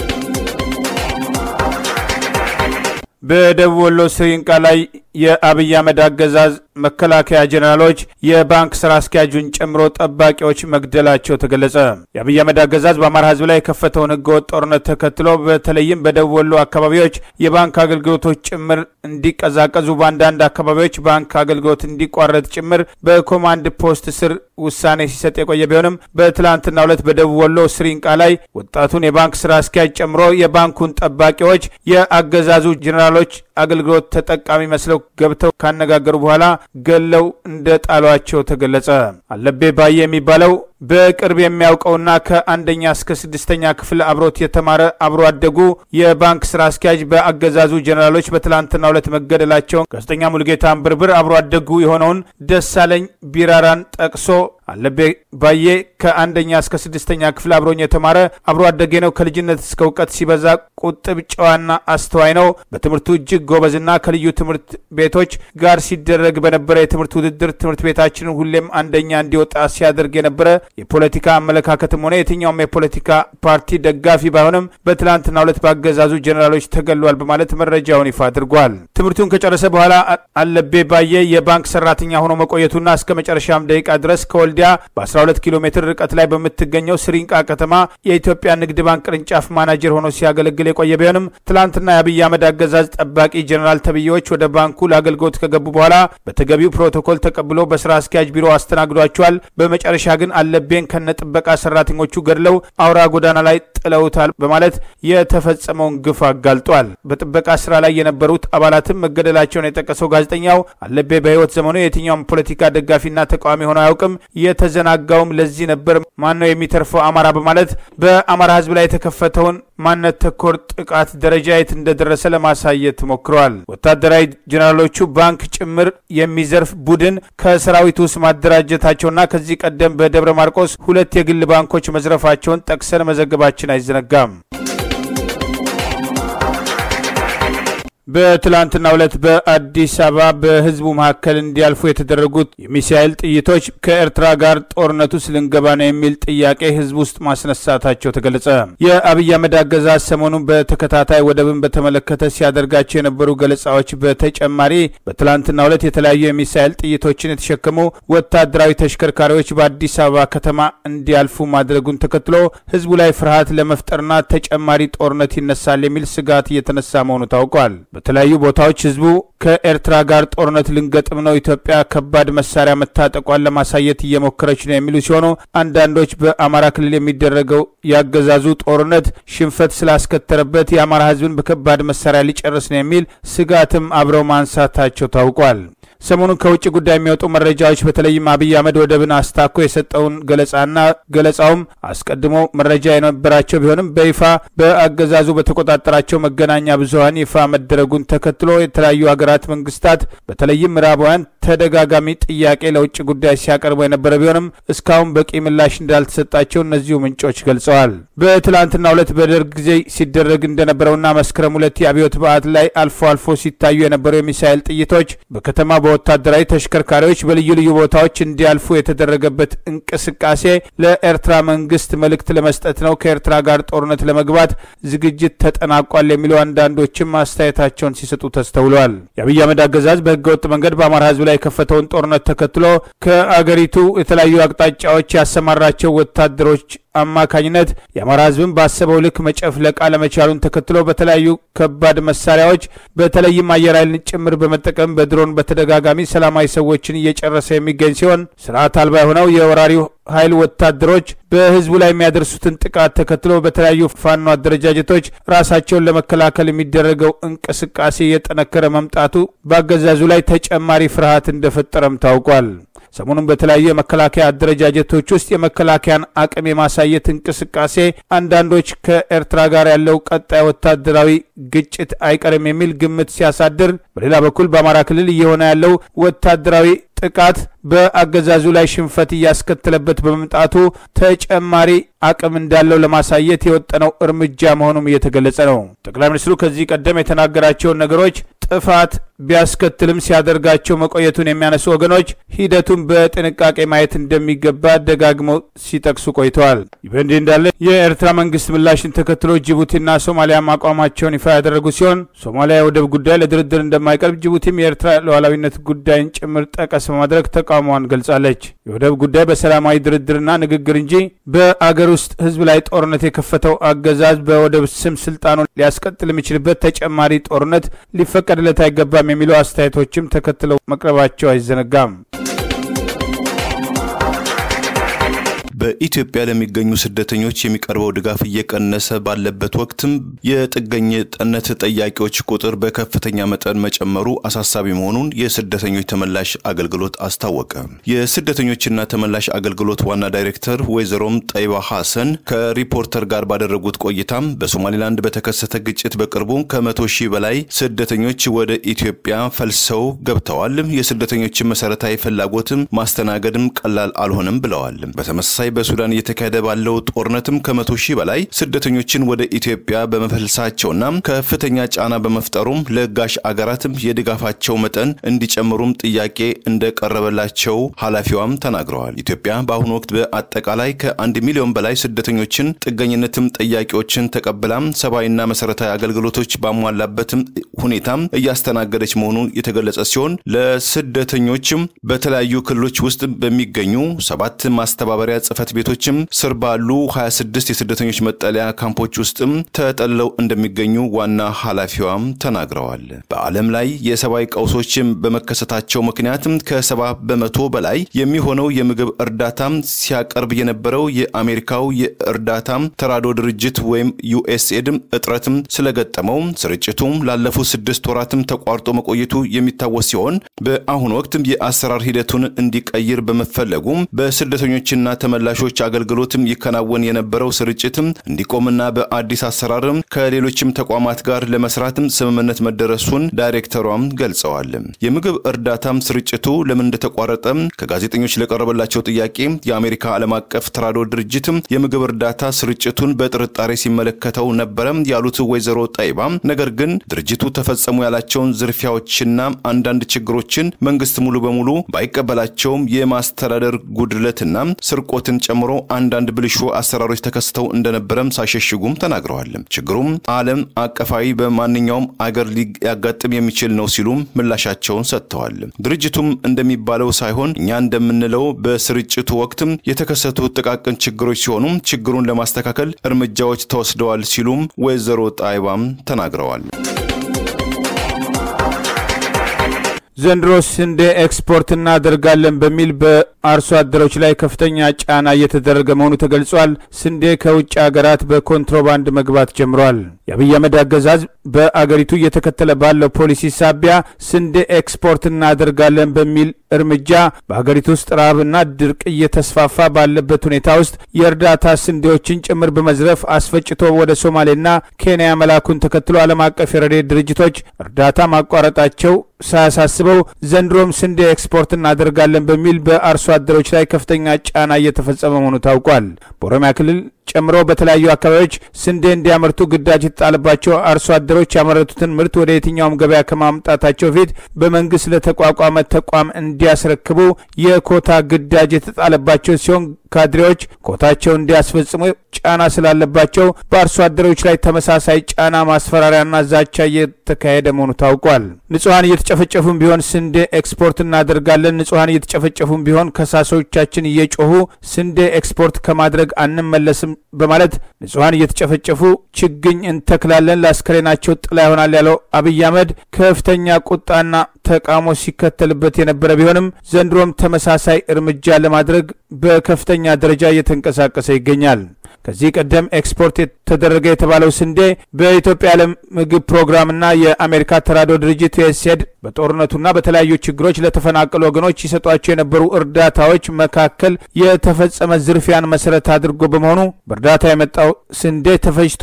በደቡብ ወሎ ስሪንቃ ላይ የአብይ አህመድ አገዛዝ መከላከያ ጀኔራሎች የባንክ ስራ አስኪያጁን ጨምሮ ጠባቂዎች መግደላቸው ተገለጸ። የአብይ አህመድ አገዛዝ በአማራ ሕዝብ ላይ የከፈተውን ህገወጥ ጦርነት ተከትሎ በተለይም በደቡብ ወሎ አካባቢዎች የባንክ አገልግሎቶች ጭምር እንዲቀዛቀዙ፣ በአንዳንድ አካባቢዎች ባንክ አገልግሎት እንዲቋረጥ ጭምር በኮማንድ ፖስት ስር ውሳኔ ሲሰጥ የቆየ ቢሆንም በትላንትናው ዕለት በደቡብ ወሎ ስሪንቃ ላይ ወጣቱን የባንክ ስራ አስኪያጅ ጨምሮ የባንኩን ጠባቂዎች የአገዛዙ ጀኔራሎች አገልግሎት ተጠቃሚ መስለው ገብተው ካነጋገሩ በኋላ ገለው እንደ ጣሏቸው ተገለጸ። አለቤ ባየ የሚባለው በቅርብ የሚያውቀውና ከአንደኛ እስከ ስድስተኛ ክፍል አብሮት የተማረ አብሮ አደጉ የባንክ ስራ አስኪያጅ በአገዛዙ ጀኔራሎች በትላንትናው ዕለት መገደላቸውን ጋዜጠኛ ሙልጌታ አንብርብር አብሮ አደጉ የሆነውን ደሳለኝ ቢራራን ጠቅሶ አለቤ ባዬ ከአንደኛ እስከ ስድስተኛ ክፍል አብሮኝ የተማረ አብሮ አደጌ ነው። ከልጅነት እስከ እውቀት ሲበዛ ቁጥብ፣ ጨዋና አስተዋይ ነው። በትምህርቱ እጅግ ጎበዝና ከልዩ ትምህርት ቤቶች ጋር ሲደረግ በነበረ የትምህርት ውድድር ትምህርት ቤታችንን ሁሌም አንደኛ እንዲወጣ ሲያደርግ የነበረ የፖለቲካ አመለካከትም ሆነ የትኛውም የፖለቲካ ፓርቲ ደጋፊ ባይሆንም በትላንትናው ዕለት በአገዛዙ ጀኔራሎች ተገሏል በማለት መረጃውን ይፋ አድርጓል። ትምህርቱን ከጨረሰ በኋላ አለቤ ባዬ የባንክ ሰራተኛ ሆኖ መቆየቱና እስከ መጨረሻም ደቂቃ ድረስ ከወልዲያ በ12 ኪሎ ሜትር ርቀት ላይ በምትገኘው ስሪንቃ ከተማ የኢትዮጵያ ንግድ ባንክ ቅርንጫፍ ማናጀር ሆኖ ሲያገለግል የቆየ ቢሆንም ትላንትና የአብይ አህመድ አገዛዝ ጠባቂ ጀኔራል ተብዬዎች ወደ ባንኩ ለአገልግሎት ከገቡ በኋላ በተገቢው ፕሮቶኮል ተቀብሎ በስራ አስኪያጅ ቢሮ አስተናግዷቸዋል። በመጨረሻ ግን አለቤን ከነጥበቃ ሰራተኞቹ ገድለው አውራ ጎዳና ላይ ጥለውታል በማለት የተፈጸመውን ግፍ አጋልጧል። በጥበቃ ስራ ላይ የነበሩት አባላትም መገደላቸውን የጠቀሰው ጋዜጠኛው አለቤ በህይወት ዘመኑ የትኛውም ፖለቲካ ደጋፊና ተቃዋሚ ሆኖ አያውቅም። የተዘናጋውም ለዚህ ነበር። ማን ነው የሚተርፈው አማራ በማለት በአማራ ህዝብ ላይ የተከፈተውን ማንነት ተኮር ጥቃት ደረጃ የት እንደደረሰ ለማሳየት ሞክረዋል። ወታደራዊ ጀኔራሎቹ ባንክ ጭምር የሚዘርፍ ቡድን ከሰራዊቱ ውስጥ ማደራጀታቸውና ከዚህ ቀደም በደብረ ማርቆስ ሁለት የግል ባንኮች መዝረፋቸውን ጠቅሰን መዘገባችን አይዘነጋም። በትላንትና ዕለት በአዲስ አበባ በህዝቡ መካከል እንዲያልፉ የተደረጉት የሚሳኤል ጥይቶች ከኤርትራ ጋር ጦርነት ውስጥ ልንገባ ነው የሚል ጥያቄ ህዝብ ውስጥ ማስነሳታቸው ተገለጸ። የአብይ አህመድ አገዛዝ ሰሞኑን በተከታታይ ወደብን በተመለከተ ሲያደርጋቸው የነበሩ ገለጻዎች በተጨማሪ በትላንትና ዕለት የተለያዩ የሚሳኤል ጥይቶችን የተሸከሙ ወታደራዊ ተሽከርካሪዎች በአዲስ አበባ ከተማ እንዲያልፉ ማድረጉን ተከትሎ ህዝቡ ላይ ፍርሃት ለመፍጠርና ተጨማሪ ጦርነት ይነሳል የሚል ስጋት እየተነሳ መሆኑ ታውቋል። በተለያዩ ቦታዎች ህዝቡ ከኤርትራ ጋር ጦርነት ልንገጥም ነው፣ ኢትዮጵያ ከባድ መሳሪያ መታጠቋን ለማሳየት እየሞከረች ነው የሚሉ ሲሆኑ አንዳንዶች በአማራ ክልል የሚደረገው ያገዛዙ ጦርነት ሽንፈት ስላስከተረበት የአማራ ህዝብን በከባድ መሳሪያ ሊጨርስ ነው የሚል ስጋትም አብረው ማንሳታቸው ታውቋል። ሰሞኑን ከውጭ ጉዳይ የሚወጡ መረጃዎች በተለይም አብይ አህመድ ወደብን አስታኮ የሰጠውን ገለጻና ገለጻውም አስቀድሞ መረጃ የነበራቸው ቢሆንም በይፋ በአገዛዙ በተቆጣጠራቸው መገናኛ ብዙኃን ይፋ መደረጉን ተከትሎ የተለያዩ ሀገራት መንግስታት በተለይም ምዕራባውያን ተደጋጋሚ ጥያቄ ለውጭ ጉዳይ ሲያቀርቡ የነበረ ቢሆንም እስካሁን በቂ ምላሽ እንዳልተሰጣቸው እነዚሁ ምንጮች ገልጸዋል። በትላንትናው ዕለት በደርግ ጊዜ ሲደረግ እንደነበረውና መስከረም ሁለት የአብዮት በዓት ላይ አልፎ አልፎ ሲታዩ የነበሩ የሚሳኤል ጥይቶች በከተማ በወታደራዊ ተሽከርካሪዎች በልዩ ልዩ ቦታዎች እንዲያልፉ የተደረገበት እንቅስቃሴ ለኤርትራ መንግስት መልእክት ለመስጠት ነው፣ ከኤርትራ ጋር ጦርነት ለመግባት ዝግጅት ተጠናቋል የሚሉ አንዳንዶችም አስተያየታቸውን ሲሰጡ ተስተውለዋል። የአብይ አህመድ አገዛዝ በህገወጥ መንገድ በአማራ ህዝብ ላይ የከፈተውን ጦርነት ተከትሎ ከአገሪቱ የተለያዩ አቅጣጫዎች ያሰማራቸው ወታደሮች አማካኝነት የአማራ ህዝብን ባሰበው ልክ መጨፍለቅ አለመቻሉን ተከትሎ በተለያዩ ከባድ መሳሪያዎች በተለይም አየር ኃይልን ጭምር በመጠቀም በድሮን በተደጋጋሚ ሰላማዊ ሰዎችን እየጨረሰ የሚገኝ ሲሆን ስርዓት አልባ የሆነው የወራሪው ኃይል ወታደሮች በህዝቡ ላይ የሚያደርሱትን ጥቃት ተከትሎ በተለያዩ ፋኖ አደረጃጀቶች ራሳቸውን ለመከላከል የሚደረገው እንቅስቃሴ እየጠነከረ መምጣቱ በአገዛዙ ላይ ተጨማሪ ፍርሃት እንደፈጠረም ታውቋል። ሰሞኑን በተለያዩ የመከላከያ አደረጃጀቶች ውስጥ የመከላከያን አቅም የማሳየት እንቅስቃሴ አንዳንዶች ከኤርትራ ጋር ያለው ቀጣይ ወታደራዊ ግጭት አይቀርም የሚል ግምት ሲያሳድር፣ በሌላ በኩል በአማራ ክልል እየሆነ ያለው ወታደራዊ ጥቃት በአገዛዙ ላይ ሽንፈት እያስከተለበት በመምጣቱ ተጨማሪ አቅም እንዳለው ለማሳየት የወጠነው እርምጃ መሆኑም እየተገለጸ ነው። ጠቅላይ ሚኒስትሩ ከዚህ ቀደም የተናገራቸውን ነገሮች ጥፋት ቢያስከትልም ሲያደርጋቸው መቆየቱን የሚያነሱ ወገኖች ሂደቱን በጥንቃቄ ማየት እንደሚገባ ደጋግመው ሲጠቅሱ ቆይተዋል። ይህ በእንዲህ እንዳለ የኤርትራ መንግስት ምላሽን ተከትሎ ጅቡቲና ሶማሊያ አቋማቸውን ይፋ ያደረጉ ሲሆን ሶማሊያ የወደብ ጉዳይ ለድርድር እንደማይቀርብ፣ ጅቡቲም የኤርትራ ሉዓላዊነት ጉዳይን ጭምር ጠቀስ በማድረግ ተቃውሟን ገልጻለች። የወደብ ጉዳይ በሰላማዊ ድርድርና ንግግር እንጂ በአገር ውስጥ ህዝብ ላይ ጦርነት የከፈተው አገዛዝ በወደብ ስም ስልጣኑን ሊያስቀጥል የሚችልበት ተጨማሪ ጦርነት ሊፈቀድለት አይገባም የሚሉ አስተያየቶችም ተከትለው መቅረባቸው አይዘነጋም። በኢትዮጵያ ለሚገኙ ስደተኞች የሚቀርበው ድጋፍ እየቀነሰ ባለበት ወቅትም የጥገኝነት ጠያቂዎች ቁጥር በከፍተኛ መጠን መጨመሩ አሳሳቢ መሆኑን የስደተኞች ተመላሽ አገልግሎት አስታወቀ። የስደተኞችና ተመላሽ አገልግሎት ዋና ዳይሬክተር ወይዘሮም ጠይባ ሐሰን ከሪፖርተር ጋር ባደረጉት ቆይታም በሶማሌላንድ በተከሰተ ግጭት በቅርቡ ከመቶ ሺህ በላይ ስደተኞች ወደ ኢትዮጵያ ፈልሰው ገብተዋል። የስደተኞችን መሰረታዊ ፍላጎትም ማስተናገድም ቀላል አልሆነም ብለዋል። በተመሳሳይ በሱዳን እየተካሄደ ባለው ጦርነትም ከመቶ ሺህ በላይ ስደተኞችን ወደ ኢትዮጵያ በመፈልሳቸውና ከፍተኛ ጫና በመፍጠሩም ለጋሽ አገራትም የድጋፋቸው መጠን እንዲጨምሩም ጥያቄ እንደቀረበላቸው ኃላፊዋም ተናግረዋል። ኢትዮጵያ በአሁኑ ወቅት በአጠቃላይ ከአንድ ሚሊዮን በላይ ስደተኞችን ጥገኝነትም ጥያቄዎችን ተቀብላም ሰብአዊና መሰረታዊ አገልግሎቶች ባሟላበትም ሁኔታም እያስተናገደች መሆኑን የተገለጸ ሲሆን ለስደተኞችም በተለያዩ ክልሎች ውስጥ በሚገኙ ሰባት ማስተባበሪያ ጽህፈት ቤቶችም ስር ባሉ 26 የስደተኞች መጠለያ ካምፖች ውስጥም ተጠልለው እንደሚገኙ ዋና ኃላፊዋም ተናግረዋል። በዓለም ላይ የሰብአዊ ቀውሶችም በመከሰታቸው ምክንያትም ከሰባ በመቶ በላይ የሚሆነው የምግብ እርዳታም ሲያቀርብ የነበረው የአሜሪካው የእርዳታ ተራድኦ ድርጅት ወይም ዩኤስኤድም እጥረትም ስለገጠመው ስርጭቱም ላለፉት ስድስት ወራትም ተቋርጦ መቆየቱ የሚታወስ ሲሆን በአሁኑ ወቅትም የአሰራር ሂደቱን እንዲቀይር በመፈለጉም በስደተኞችና ተመላሾች አገልግሎትም ይከናወን የነበረው ስርጭትም እንዲቆምና በአዲስ አሰራርም ከሌሎችም ተቋማት ጋር ለመስራትም ስምምነት መደረሱን ዳይሬክተሯም ገልጸዋል። የምግብ እርዳታም ስርጭቱ ለምን እንደተቋረጠም ከጋዜጠኞች ለቀረበላቸው ጥያቄ የአሜሪካ ዓለም አቀፍ ተራድኦ ድርጅትም የምግብ እርዳታ ስርጭቱን በጥርጣሬ ሲመለከተው ነበረም ያሉት ወይዘሮ ጣይባ ነገር ግን ድርጅቱ ተፈጸሙ ያላቸውን ዝርፊያዎችና አንዳንድ ችግሮችን መንግስት ሙሉ በሙሉ ባይቀበላቸውም የማስተዳደር ጉድለትና ስርቆትን ጨምሮ አንዳንድ ብልሹ አሰራሮች ተከስተው እንደነበረም ሳይሸሽጉም ተናግረዋል። ችግሩም ዓለም አቀፋዊ በማንኛውም አገር ሊያጋጥም የሚችል ነው ሲሉም ምላሻቸውን ሰጥተዋል። ድርጅቱም እንደሚባለው ሳይሆን እኛ እንደምንለው በስርጭቱ ወቅትም የተከሰቱ ጥቃቅን ችግሮች ሲሆኑም ችግሩን ለማስተካከል እርምጃዎች ተወስደዋል ሲሉም ወይዘሮ ጣይባም ተናግረዋል። ዘንድሮ ስንዴ ኤክስፖርት እናደርጋለን በሚል በአርሶ አደሮች ላይ ከፍተኛ ጫና እየተደረገ መሆኑ ተገልጿል። ስንዴ ከውጭ ሀገራት በኮንትሮባንድ መግባት ጀምሯል። የአብይ አህመድ አገዛዝ በአገሪቱ እየተከተለ ባለው ፖሊሲ ሳቢያ ስንዴ ኤክስፖርት እናደርጋለን በሚል እርምጃ በሀገሪቱ ውስጥ ረሃብና ድርቅ እየተስፋፋ ባለበት ሁኔታ ውስጥ የእርዳታ ስንዴዎችን ጭምር በመዝረፍ አስፈጭቶ ወደ ሶማሌና ኬንያ መላኩን ተከትሎ ዓለም አቀፍ የረድኤት ድርጅቶች እርዳታ ማቋረጣቸው ሳያሳስበው ዘንድሮም ስንዴ ኤክስፖርት እናደርጋለን በሚል በአርሶ አደሮች ላይ ከፍተኛ ጫና እየተፈጸመ መሆኑ ታውቋል። በኦሮሚያ ክልል ጨምሮ በተለያዩ አካባቢዎች ስንዴ እንዲያመርቱ ግዳጅ የተጣለባቸው አርሶ አደሮች ያመረቱትን ምርት ወደ የትኛውም ገበያ ከማምጣታቸው በፊት በመንግስት ለተቋቋመ ተቋም እንዲያስረክቡ የኮታ ግዳጅ የተጣለባቸው ሲሆን ካድሬዎች ኮታቸው እንዲያስፈጽሙ ጫና ስላለባቸው በአርሶ አደሮች ላይ ተመሳሳይ ጫና፣ ማስፈራሪያና ዛቻ እየተካሄደ መሆኑ ታውቋል። ንጹሐን እየተጨፈጨፉም ቢሆን ስንዴ ኤክስፖርት እናደርጋለን፣ ንጹሐን እየተጨፈጨፉም ቢሆን ከሳሾቻችን እየጮሁ ስንዴ ኤክስፖርት ከማድረግ አንመለስም በማለት ንጹሐን እየተጨፈጨፉ ችግኝ እንተክላለን፣ ለአስከሬናቸው ጥላ ይሆናል ያለው አብይ አህመድ ከፍተኛ ቁጣና ተቃውሞ ሲከተልበት የነበረ ቢሆንም ዘንድሮም ተመሳሳይ እርምጃ ለማድረግ በከፍተኛ ደረጃ እየተንቀሳቀሰ ይገኛል። ከዚህ ቀደም ኤክስፖርት የተደረገ የተባለው ስንዴ በኢትዮጵያ የዓለም ምግብ ፕሮግራምና የአሜሪካ ተራድኦ ድርጅት ዩኤስኤድ በጦርነቱና በተለያዩ ችግሮች ለተፈናቀሉ ወገኖች ይሰጧቸው የነበሩ እርዳታዎች መካከል የተፈጸመ ዝርፊያን መሰረት አድርጎ በመሆኑ በእርዳታ የመጣው ስንዴ ተፈጅቶ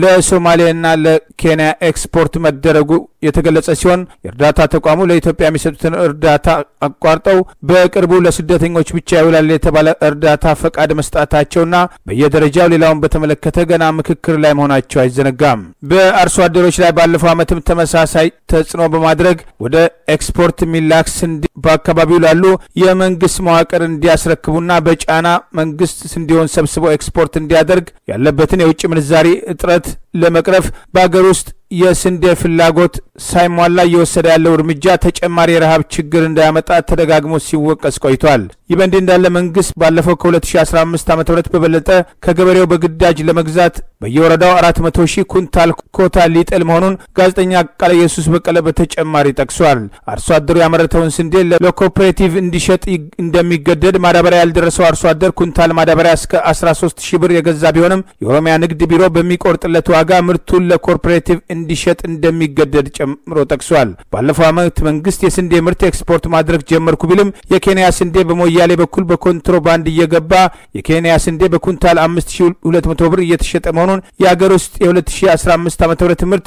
ለሶማሌና ለኬንያ ኤክስፖርት መደረጉ የተገለጸ ሲሆን የእርዳታ ተቋሙ ለኢትዮጵያ የሚሰጡትን እርዳታ አቋርጠው በቅርቡ ለስደተኞች ብቻ ይውላል የተባለ እርዳታ ፈቃድ መስጣታቸውና በየደረጃው ሌላውን በተመለከተ ገና ምክክር ላይ መሆናቸው አይዘነጋም። በአርሶ አደሮች ላይ ባለፈው ዓመትም ተመሳሳይ ተጽዕኖ በማድረግ ወደ ኤክስፖርት የሚላክ ስንዴ በአካባቢው ላሉ የመንግስት መዋቅር እንዲያስረክቡና በጫና መንግስት ስንዴውን ሰብስቦ ኤክስፖርት እንዲያደርግ ያለበትን የውጭ ምንዛሪ እጥረት ለመቅረፍ በአገር ውስጥ የስንዴ ፍላጎት ሳይሟላ እየወሰደ ያለው እርምጃ ተጨማሪ የረሃብ ችግር እንዳያመጣ ተደጋግሞ ሲወቀስ ቆይቷል። ይህ በእንዲህ እንዳለ መንግስት ባለፈው ከ2015 ዓ ም በበለጠ ከገበሬው በግዳጅ ለመግዛት በየወረዳው 400 ሺህ ኩንታል ኮታ ሊጥል መሆኑን ጋዜጠኛ ቃለ ኢየሱስ በቀለ በተጨማሪ ጠቅሷል። አርሶ አደሩ ያመረተውን ስንዴ ለኮኦፐሬቲቭ እንዲሸጥ እንደሚገደድ፣ ማዳበሪያ ያልደረሰው አርሶ አደር ኩንታል ማዳበሪያ እስከ 13 ሺህ ብር የገዛ ቢሆንም የኦሮሚያ ንግድ ቢሮ በሚቆርጥለት ዋጋ ምርቱን ለኮኦፐሬቲቭ እንዲሸጥ እንደሚገደድ ጨምሮ ጠቅሷል። ባለፈው ዓመት መንግስት የስንዴ ምርት ኤክስፖርት ማድረግ ጀመርኩ ቢልም የኬንያ ስንዴ በሞያሌ በኩል በኮንትሮባንድ እየገባ የኬንያ ስንዴ በኩንታል 5200 ብር እየተሸጠ መሆኑን የአገር ውስጥ የ2015 ዓ ም ምርት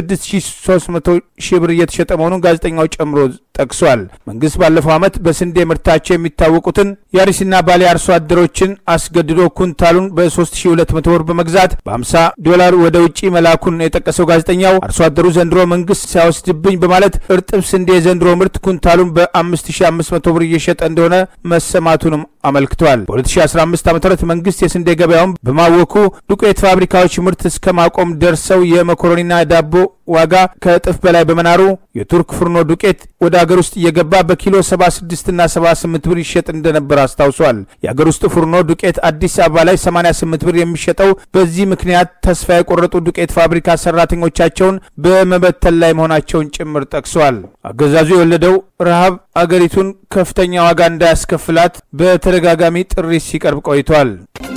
6300 ሺህ ብር እየተሸጠ መሆኑን ጋዜጠኛው ጨምሮ ጠቅሷል። መንግስት ባለፈው ዓመት በስንዴ ምርታቸው የሚታወቁትን የአርሲና ባሌ አርሶ አደሮችን አስገድዶ ኩንታሉን በ3200 ብር በመግዛት በ50 ዶላር ወደ ውጭ መላኩን የጠቀሰው ጋዜጠኛው አርሶ አደሩ ዘንድሮ መንግስት ሲያወስድብኝ በማለት እርጥብ ስንዴ የዘንድሮ ምርት ኩንታሉን በ5500 ብር እየሸጠ እንደሆነ መሰማቱንም አመልክቷል። በ2015 ዓ ም መንግስት የስንዴ ገበያውን በማወኩ ዱቄት ፋብሪካዎች ምርት እስከ ማቆም ደርሰው የመኮረኒና ዳቦ ዋጋ ከእጥፍ በላይ በመናሩ የቱርክ ፍርኖ ዱቄት ወደ አገር ውስጥ እየገባ በኪሎ 76ና 78 ብር ይሸጥ እንደነበር አስታውሷል። የአገር ውስጥ ፍርኖ ዱቄት አዲስ አበባ ላይ 88 ብር የሚሸጠው በዚህ ምክንያት ተስፋ የቆረጡ ዱቄት ፋብሪካ ሰራተኞቻቸውን በመበተን ላይ መሆናቸውን ጭምር ጠቅሰዋል። አገዛዙ የወለደው ረሃብ አገሪቱን ከፍተኛ ዋጋ እንዳያስከፍላት በተደጋጋሚ ጥሪ ሲቀርብ ቆይቷል።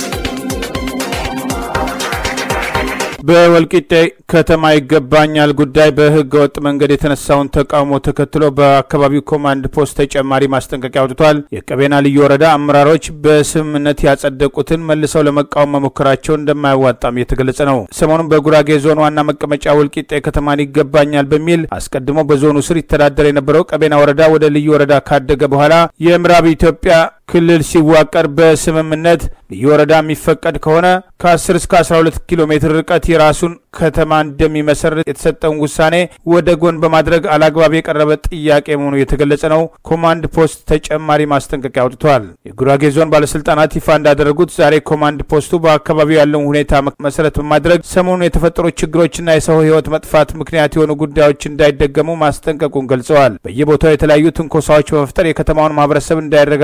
በወልቂጤ ከተማ ይገባኛል ጉዳይ በህገ ወጥ መንገድ የተነሳውን ተቃውሞ ተከትሎ በአካባቢው ኮማንድ ፖስት ተጨማሪ ማስጠንቀቂያ አውጥቷል። የቀቤና ልዩ ወረዳ አመራሮች በስምምነት ያጸደቁትን መልሰው ለመቃወም መሞከራቸው እንደማያዋጣም የተገለጸ ነው። ሰሞኑን በጉራጌ ዞን ዋና መቀመጫ ወልቂጤ ከተማን ይገባኛል በሚል አስቀድሞ በዞኑ ስር ይተዳደር የነበረው ቀቤና ወረዳ ወደ ልዩ ወረዳ ካደገ በኋላ የምዕራብ ኢትዮጵያ ክልል ሲዋቀር በስምምነት ልዩ ወረዳ የሚፈቀድ ከሆነ ከ10 እስከ 12 ኪሎ ሜትር ርቀት የራሱን ከተማ እንደሚመሰርት የተሰጠውን ውሳኔ ወደ ጎን በማድረግ አላግባብ የቀረበ ጥያቄ መሆኑ የተገለጸ ነው። ኮማንድ ፖስት ተጨማሪ ማስጠንቀቂያ አውጥቷል። የጉራጌ ዞን ባለስልጣናት ይፋ እንዳደረጉት ዛሬ ኮማንድ ፖስቱ በአካባቢው ያለውን ሁኔታ መሰረት በማድረግ ሰሞኑን የተፈጠሩ ችግሮችና የሰው ሕይወት መጥፋት ምክንያት የሆኑ ጉዳዮች እንዳይደገሙ ማስጠንቀቁን ገልጸዋል። በየቦታው የተለያዩ ትንኮሳዎች በመፍጠር የከተማውን ማህበረሰብ እንዳይረጋጋ ማድረግ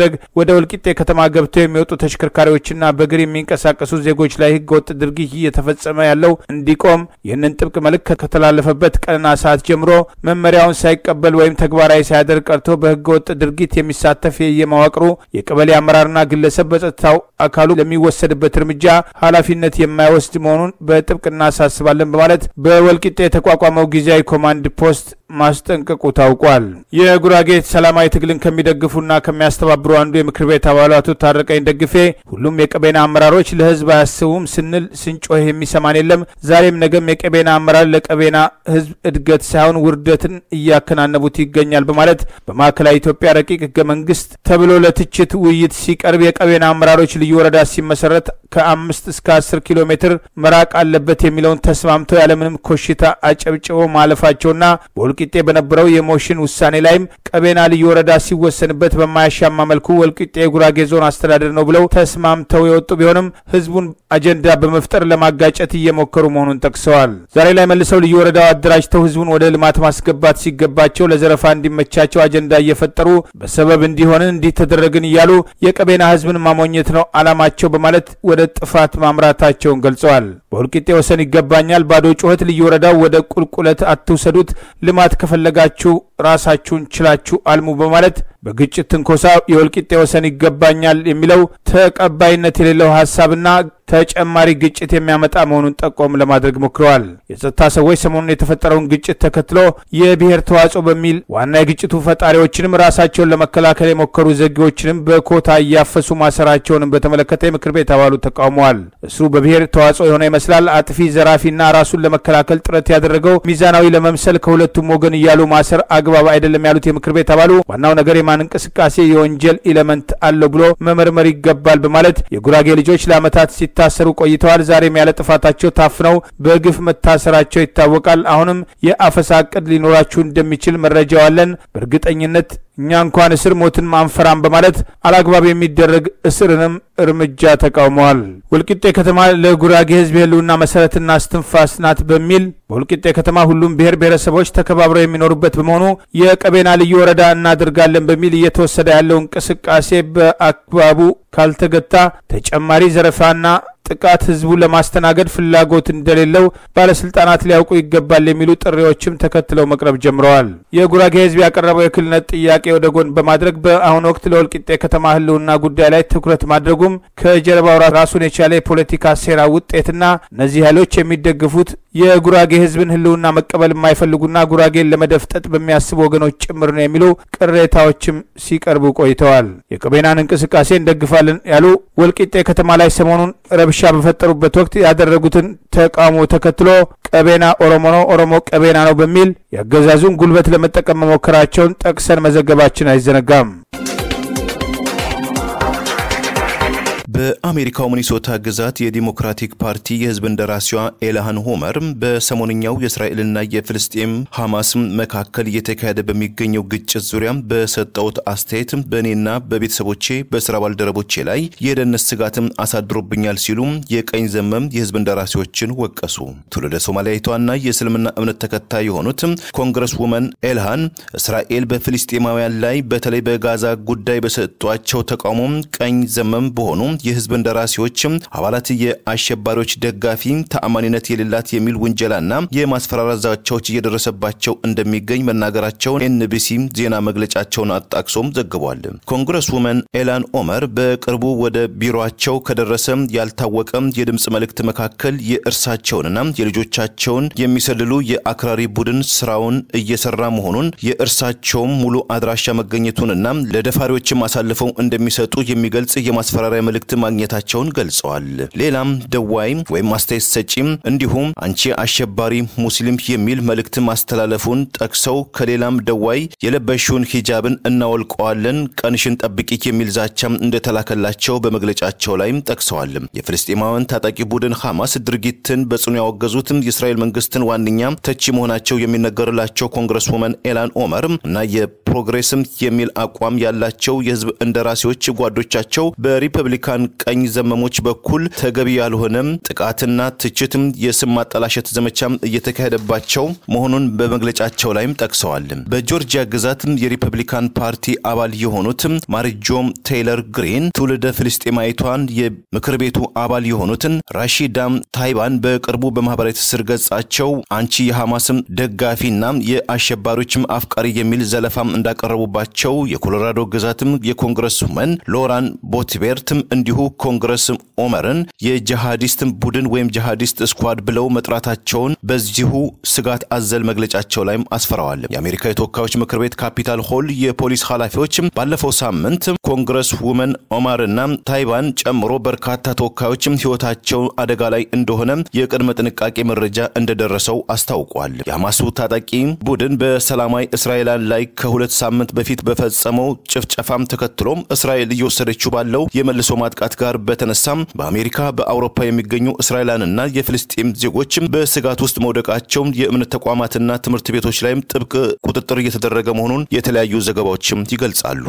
በማድረግ ወደ ወልቂጤ ከተማ ገብተው የሚወጡ ተሽከርካሪዎችና በእግር የሚንቀሳቀሱ ዜጎች ላይ ህገወጥ ድርጊት እየተፈጸመ ያለው እንዲቆም ይህንን ጥብቅ መልእክት ከተላለፈበት ቀንና ሰዓት ጀምሮ መመሪያውን ሳይቀበል ወይም ተግባራዊ ሳያደርግ ቀርቶ በህገወጥ ድርጊት የሚሳተፍ የየመዋቅሩ የቀበሌ አመራርና ግለሰብ በጸጥታው አካሉ ለሚወሰድበት እርምጃ ኃላፊነት የማይወስድ መሆኑን በጥብቅ እናሳስባለን በማለት በወልቂጤ የተቋቋመው ጊዜያዊ ኮማንድ ፖስት ማስጠንቀቁ ታውቋል። የጉራጌ ሰላማዊ ትግልን ከሚደግፉና ከሚያስተባብሩ አንዱ የምክር ቤት አባሉ አቶ ታረቀኝ ደግፌ ሁሉም የቀቤና አመራሮች ለህዝብ አያስቡም ስንል ስንጮህ የሚሰማን የለም። ዛሬም ነገም የቀቤና አመራር ለቀቤና ህዝብ እድገት ሳይሆን ውርደትን እያከናነቡት ይገኛል በማለት በማዕከላዊ ኢትዮጵያ ረቂቅ ህገ መንግስት ተብሎ ለትችት ውይይት ሲቀርብ የቀቤና አመራሮች ልዩ ወረዳ ሲመሰረት ከአምስት እስከ አስር ኪሎ ሜትር መራቅ አለበት የሚለውን ተስማምተው ያለምንም ኮሽታ አጨብጭበው ማለፋቸውና በወልቂጤ በነበረው የሞሽን ውሳኔ ላይም ቀቤና ልዩ ወረዳ ሲወሰንበት በማያሻማ መልኩ ወልቂጤ የጉራጌ ዞን አስተዳደር ነው ብለው ተስማምተው የወጡ ቢሆንም ህዝቡን አጀንዳ በመፍጠር ለማጋጨት እየሞከሩ መሆኑን ጠቅሰዋል። ዛሬ ላይ መልሰው ልዩ ወረዳው አደራጅተው ህዝቡን ወደ ልማት ማስገባት ሲገባቸው ለዘረፋ እንዲመቻቸው አጀንዳ እየፈጠሩ በሰበብ እንዲሆንን እንዲህ ተደረግን እያሉ የቀቤና ህዝብን ማሞኘት ነው አላማቸው በማለት ወደ ጥፋት ማምራታቸውን ገልጸዋል። በወልቂጤ ወሰን ይገባኛል ባዶ ጩኸት ልዩ ወረዳው ወደ ቁልቁለት አትውሰዱት፣ ልማት ከፈለጋችሁ ራሳችሁን ችላችሁ አልሙ በማለት በግጭት ትንኮሳ የወልቂጤ ወሰን ይገባኛል የሚለው ተቀባይነት የሌለው ሀሳብና ተጨማሪ ግጭት የሚያመጣ መሆኑን ጠቆም ለማድረግ ሞክረዋል። የጸጥታ ሰዎች ሰሞኑን የተፈጠረውን ግጭት ተከትሎ የብሔር ተዋጽኦ በሚል ዋና የግጭቱ ፈጣሪዎችንም ራሳቸውን ለመከላከል የሞከሩ ዘጌዎችንም በኮታ እያፈሱ ማሰራቸውንም በተመለከተ የምክር ቤት አባሉ ተቃውመዋል። እስሩ በብሔር ተዋጽኦ የሆነ ይመስላል። አጥፊ ዘራፊና ራሱን ለመከላከል ጥረት ያደረገው ሚዛናዊ ለመምሰል ከሁለቱም ወገን እያሉ ማሰር አግባብ አይደለም ያሉት የምክር ቤት አባሉ ዋናው ነገር የማን እንቅስቃሴ የወንጀል ኢለመንት አለው ብሎ መመርመር ይገባል በማለት የጉራጌ ልጆች ለዓመታት ሲታሰሩ ቆይተዋል። ዛሬም ያለ ጥፋታቸው ታፍነው በግፍ መታሰራቸው ይታወቃል። አሁንም የአፈሳ እቅድ ሊኖራችሁ እንደሚችል መረጃው አለን። በእርግጠኝነት እኛ እንኳን እስር ሞትን ማንፈራም በማለት አላግባብ የሚደረግ እስርንም እርምጃ ተቃውመዋል። ወልቂጤ ከተማ ለጉራጌ ሕዝብ የህልውና መሰረትና እስትንፋስ ናት በሚል በወልቂጤ ከተማ ሁሉም ብሔር ብሔረሰቦች ተከባብረው የሚኖሩበት በመሆኑ የቀቤና ልዩ ወረዳ እናደርጋለን በሚል እየተወሰደ ያለው እንቅስቃሴ በአግባቡ ካልተገታ ተጨማሪ ዘረፋና ጥቃት ህዝቡን ለማስተናገድ ፍላጎት እንደሌለው ባለስልጣናት ሊያውቁ ይገባል የሚሉ ጥሪዎችም ተከትለው መቅረብ ጀምረዋል። የጉራጌ ህዝብ ያቀረበው የክልልነት ጥያቄ ወደ ጎን በማድረግ በአሁኑ ወቅት ለወልቂጤ ከተማ ህልውና ጉዳይ ላይ ትኩረት ማድረጉም ከጀርባው ራሱን የቻለ የፖለቲካ ሴራ ውጤትና እነዚህ ኃይሎች የሚደግፉት የጉራጌ ህዝብን ህልውና መቀበል የማይፈልጉና ጉራጌን ለመደፍጠጥ በሚያስቡ ወገኖች ጭምር ነው የሚሉ ቅሬታዎችም ሲቀርቡ ቆይተዋል። የቀቤናን እንቅስቃሴ እንደግፋለን ያሉ ወልቂጤ ከተማ ላይ ሰሞኑን ረብሻ በፈጠሩበት ወቅት ያደረጉትን ተቃውሞ ተከትሎ ቀቤና ኦሮሞ ነው፣ ኦሮሞ ቀቤና ነው በሚል የአገዛዙን ጉልበት ለመጠቀም መሞከራቸውን ጠቅሰን መዘገባችን አይዘነጋም። በአሜሪካው ሚኒሶታ ግዛት የዲሞክራቲክ ፓርቲ የህዝብ እንደራሴዋ ኤልሃን ሆመር በሰሞንኛው የእስራኤልና የፍልስጤም ሐማስ መካከል እየተካሄደ በሚገኘው ግጭት ዙሪያ በሰጠውት አስተያየት በእኔና በቤተሰቦቼ በስራ ባልደረቦቼ ላይ የደህንነት ስጋትም አሳድሮብኛል ሲሉ የቀኝ ዘመም የህዝብ እንደራሴዎችን ወቀሱ። ትውልደ ሶማሊያዊቷና የእስልምና እምነት ተከታይ የሆኑት ኮንግረስ ውመን ኤልሃን እስራኤል በፍልስጤማውያን ላይ በተለይ በጋዛ ጉዳይ በሰጧቸው ተቃውሞ ቀኝ ዘመም በሆኑ የህዝብ እንደራሴዎችም አባላት የአሸባሪዎች ደጋፊ ተአማኒነት የሌላት የሚል ውንጀላና የማስፈራራት ዛቻዎች እየደረሰባቸው እንደሚገኝ መናገራቸውን ኤንቢሲ ዜና መግለጫቸውን አጣቅሶም ዘግቧል። ኮንግረስ ውመን ኤላን ኦመር በቅርቡ ወደ ቢሮቸው ከደረሰ ያልታወቀ የድምፅ መልእክት መካከል የእርሳቸውንና የልጆቻቸውን የሚሰልሉ የአክራሪ ቡድን ስራውን እየሰራ መሆኑን የእርሳቸውም ሙሉ አድራሻ መገኘቱንና ለደፋሪዎችም አሳልፈው እንደሚሰጡ የሚገልጽ የማስፈራሪያ መልእክት ማግኘታቸውን ገልጸዋል። ሌላም ደዋይ ወይም አስተያየት ሰጪም እንዲሁም አንቺ አሸባሪ ሙስሊም የሚል መልእክት ማስተላለፉን ጠቅሰው ከሌላም ደዋይ የለበሽውን ሂጃብን እናወልቀዋለን፣ ቀንሽን ጠብቂ የሚል ዛቻም እንደተላከላቸው በመግለጫቸው ላይም ጠቅሰዋል። የፍልስጤማውያን ታጣቂ ቡድን ሐማስ ድርጊትን በጽኑ ያወገዙትም የእስራኤል መንግስትን ዋነኛ ተቺ መሆናቸው የሚነገርላቸው ኮንግረስ ውመን ኤላን ኦመር እና የፕሮግሬስም የሚል አቋም ያላቸው የህዝብ እንደራሴዎች ጓዶቻቸው በሪፐብሊካን በኢራን ቀኝ ዘመሞች በኩል ተገቢ ያልሆነም ጥቃትና ትችትም የስም ማጠላሸት ዘመቻም እየተካሄደባቸው መሆኑን በመግለጫቸው ላይም ጠቅሰዋል። በጆርጂያ ግዛት የሪፐብሊካን ፓርቲ አባል የሆኑት ማርጆም ቴይለር ግሪን ትውልደ ፍልስጤማዊቷን የምክር ቤቱ አባል የሆኑትን ራሺዳም ታይባን በቅርቡ በማህበራዊ ትስስር ገጻቸው አንቺ የሐማስም ደጋፊና የአሸባሪዎችም አፍቃሪ የሚል ዘለፋም እንዳቀረቡባቸው የኮሎራዶ ግዛትም የኮንግረስ ውመን ሎራን ቦትቤርትም እንዲሁ ኮንግረስ ኦመርን የጂሃዲስት ቡድን ወይም ጂሃዲስት ስኳድ ብለው መጥራታቸውን በዚሁ ስጋት አዘል መግለጫቸው ላይም አስፈረዋል። የአሜሪካ የተወካዮች ምክር ቤት ካፒታል ሆል የፖሊስ ኃላፊዎች ባለፈው ሳምንት ኮንግረስ ውመን ኦማርና ታይባን ጨምሮ በርካታ ተወካዮችም ህይወታቸው አደጋ ላይ እንደሆነ የቅድመ ጥንቃቄ መረጃ እንደደረሰው አስታውቋል። የሐማሱ ታጣቂ ቡድን በሰላማዊ እስራኤላን ላይ ከሁለት ሳምንት በፊት በፈጸመው ጭፍጨፋም ተከትሎም እስራኤል እየወሰደችው ባለው የመልሶ ማጥቃት ጋር በተነሳም በአሜሪካ በአውሮፓ የሚገኙ እስራኤላንና የፍልስጤም ዜጎችም በስጋት ውስጥ መውደቃቸው የእምነት ተቋማትና ትምህርት ቤቶች ላይም ጥብቅ ቁጥጥር እየተደረገ መሆኑን የተለያዩ ዘገባዎችም ይገልጻሉ።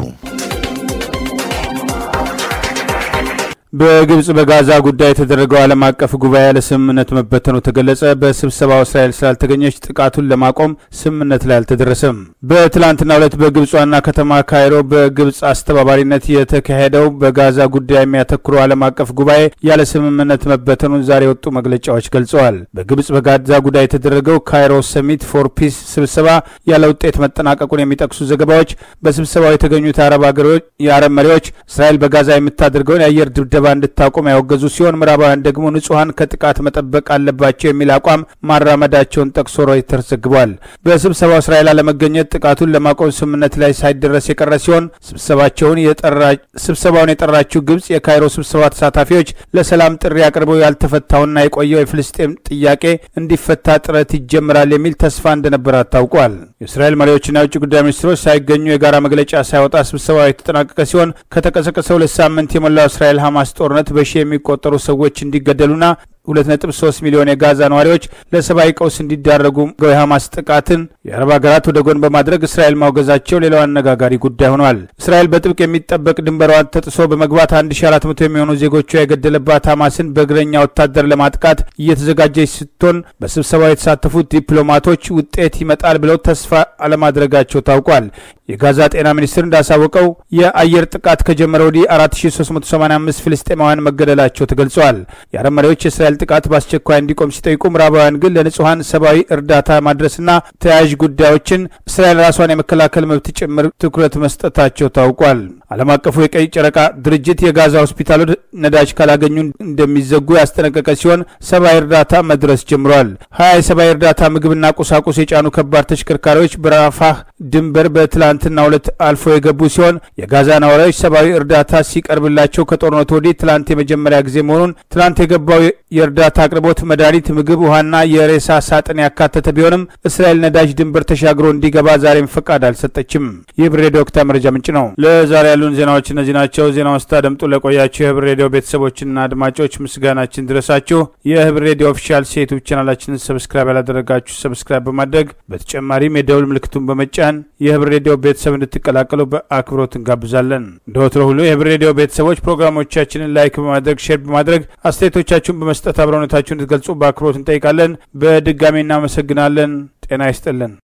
በግብጽ በጋዛ ጉዳይ የተደረገው ዓለም አቀፍ ጉባኤ ያለ ስምምነት መበተኑ ተገለጸ። በስብሰባው እስራኤል ስላልተገኘች ጥቃቱን ለማቆም ስምምነት ላይ አልተደረሰም። በትላንትናው ዕለት በግብጽ ዋና ከተማ ካይሮ በግብጽ አስተባባሪነት የተካሄደው በጋዛ ጉዳይ የሚያተኩረው ዓለም አቀፍ ጉባኤ ያለ ስምምነት መበተኑን ዛሬ የወጡ መግለጫዎች ገልጸዋል። በግብጽ በጋዛ ጉዳይ የተደረገው ካይሮ ሰሚት ፎር ፒስ ስብሰባ ያለ ውጤት መጠናቀቁን የሚጠቅሱ ዘገባዎች በስብሰባው የተገኙት የአረብ መሪዎች እስራኤል በጋዛ የምታደርገውን የአየር ድብደባ እንድታቆም ያወገዙ ሲሆን ምዕራባውያን ደግሞ ንጹሐን ከጥቃት መጠበቅ አለባቸው የሚል አቋም ማራመዳቸውን ጠቅሶ ሮይተርስ ዘግቧል። በስብሰባው እስራኤል አለመገኘት ጥቃቱን ለማቆም ስምምነት ላይ ሳይደረስ የቀረ ሲሆን ስብሰባቸውን ስብሰባውን የጠራችው ግብጽ የካይሮ ስብሰባ ተሳታፊዎች ለሰላም ጥሪ አቅርበው ያልተፈታውና የቆየው የፍልስጤም ጥያቄ እንዲፈታ ጥረት ይጀምራል የሚል ተስፋ እንደነበራት ታውቋል። የእስራኤል መሪዎችና የውጭ ጉዳይ ሚኒስትሮች ሳይገኙ የጋራ መግለጫ ሳይወጣ ስብሰባው የተጠናቀቀ ሲሆን ከተቀሰቀሰ ሁለት ሳምንት የሞላው እስራኤል ሐማስ ጦርነት በሺህ የሚቆጠሩ ሰዎች እንዲገደሉና 2.3 ሚሊዮን የጋዛ ነዋሪዎች ለሰብአዊ ቀውስ እንዲዳረጉ የሐማስ ጥቃትን የአረብ ሀገራት ወደ ጎን በማድረግ እስራኤል ማውገዛቸው ሌላው አነጋጋሪ ጉዳይ ሆኗል። እስራኤል በጥብቅ የሚጠበቅ ድንበሯን ተጥሶ በመግባት 1400 የሚሆኑ ዜጎቿ የገደለባት ሐማስን በእግረኛ ወታደር ለማጥቃት እየተዘጋጀች ስትሆን በስብሰባው የተሳተፉት ዲፕሎማቶች ውጤት ይመጣል ብለው ተስፋ አለማድረጋቸው ታውቋል። የጋዛ ጤና ሚኒስቴር እንዳሳወቀው የአየር ጥቃት ከጀመረ ወዲህ 4385 ፍልስጤማውያን መገደላቸው ተገልጿል። የአረብ መሪዎች የእስራኤል ጥቃት በአስቸኳይ እንዲቆም ሲጠይቁ ምዕራባውያን ግን ለንጹሐን ሰብአዊ እርዳታ ማድረስና ተያያዥ ጉዳዮችን እስራኤል ራሷን የመከላከል መብት ጭምር ትኩረት መስጠታቸው ታውቋል። ዓለም አቀፉ የቀይ ጨረቃ ድርጅት የጋዛ ሆስፒታሎች ነዳጅ ካላገኙ እንደሚዘጉ ያስጠነቀቀ ሲሆን ሰብአዊ እርዳታ መድረስ ጀምሯል። ሀያ የሰብአዊ እርዳታ ምግብና ቁሳቁስ የጫኑ ከባድ ተሽከርካሪዎች በራፋህ ድንበር በትላንትናው ዕለት አልፎ የገቡ ሲሆን የጋዛ ነዋሪዎች ሰብአዊ እርዳታ ሲቀርብላቸው ከጦርነቱ ወዲህ ትላንት የመጀመሪያ ጊዜ መሆኑን ትላንት የገባው የእርዳታ አቅርቦት መድኃኒት፣ ምግብ፣ ውሃና የሬሳ ሳጥን ያካተተ ቢሆንም እስራኤል ነዳጅ ድንበር ተሻግሮ እንዲገባ ዛሬም ፈቃድ አልሰጠችም። ይህ ብር ሬዲዮ ወቅታዊ መረጃ ምንጭ ነው። ለዛሬ ያሉን ዜናዎች እነዚህ ናቸው። ዜናውን ስታደምጡ ለቆያችሁ የህብር ሬዲዮ ቤተሰቦችና አድማጮች ምስጋናችን ድረሳችሁ። የህብር ሬዲዮ ኦፊሻል ዩቱብ ቻናላችንን ሰብስክራይብ ያላደረጋችሁ ሰብስክራይብ በማድረግ በተጨማሪም የደውል ምልክቱን በመጫን የህብር ሬዲዮ ቤተሰብ እንድትቀላቀሉ በአክብሮት እንጋብዛለን። እንደ ወትሮ ሁሉ የህብር ሬዲዮ ቤተሰቦች ፕሮግራሞቻችንን ላይክ በማድረግ ሼር በማድረግ አስተያየቶቻችሁን በመስጠት አብረውነታችሁን እንድትገልጹ በአክብሮት እንጠይቃለን። በድጋሚ እናመሰግናለን። ጤና ይስጥልን።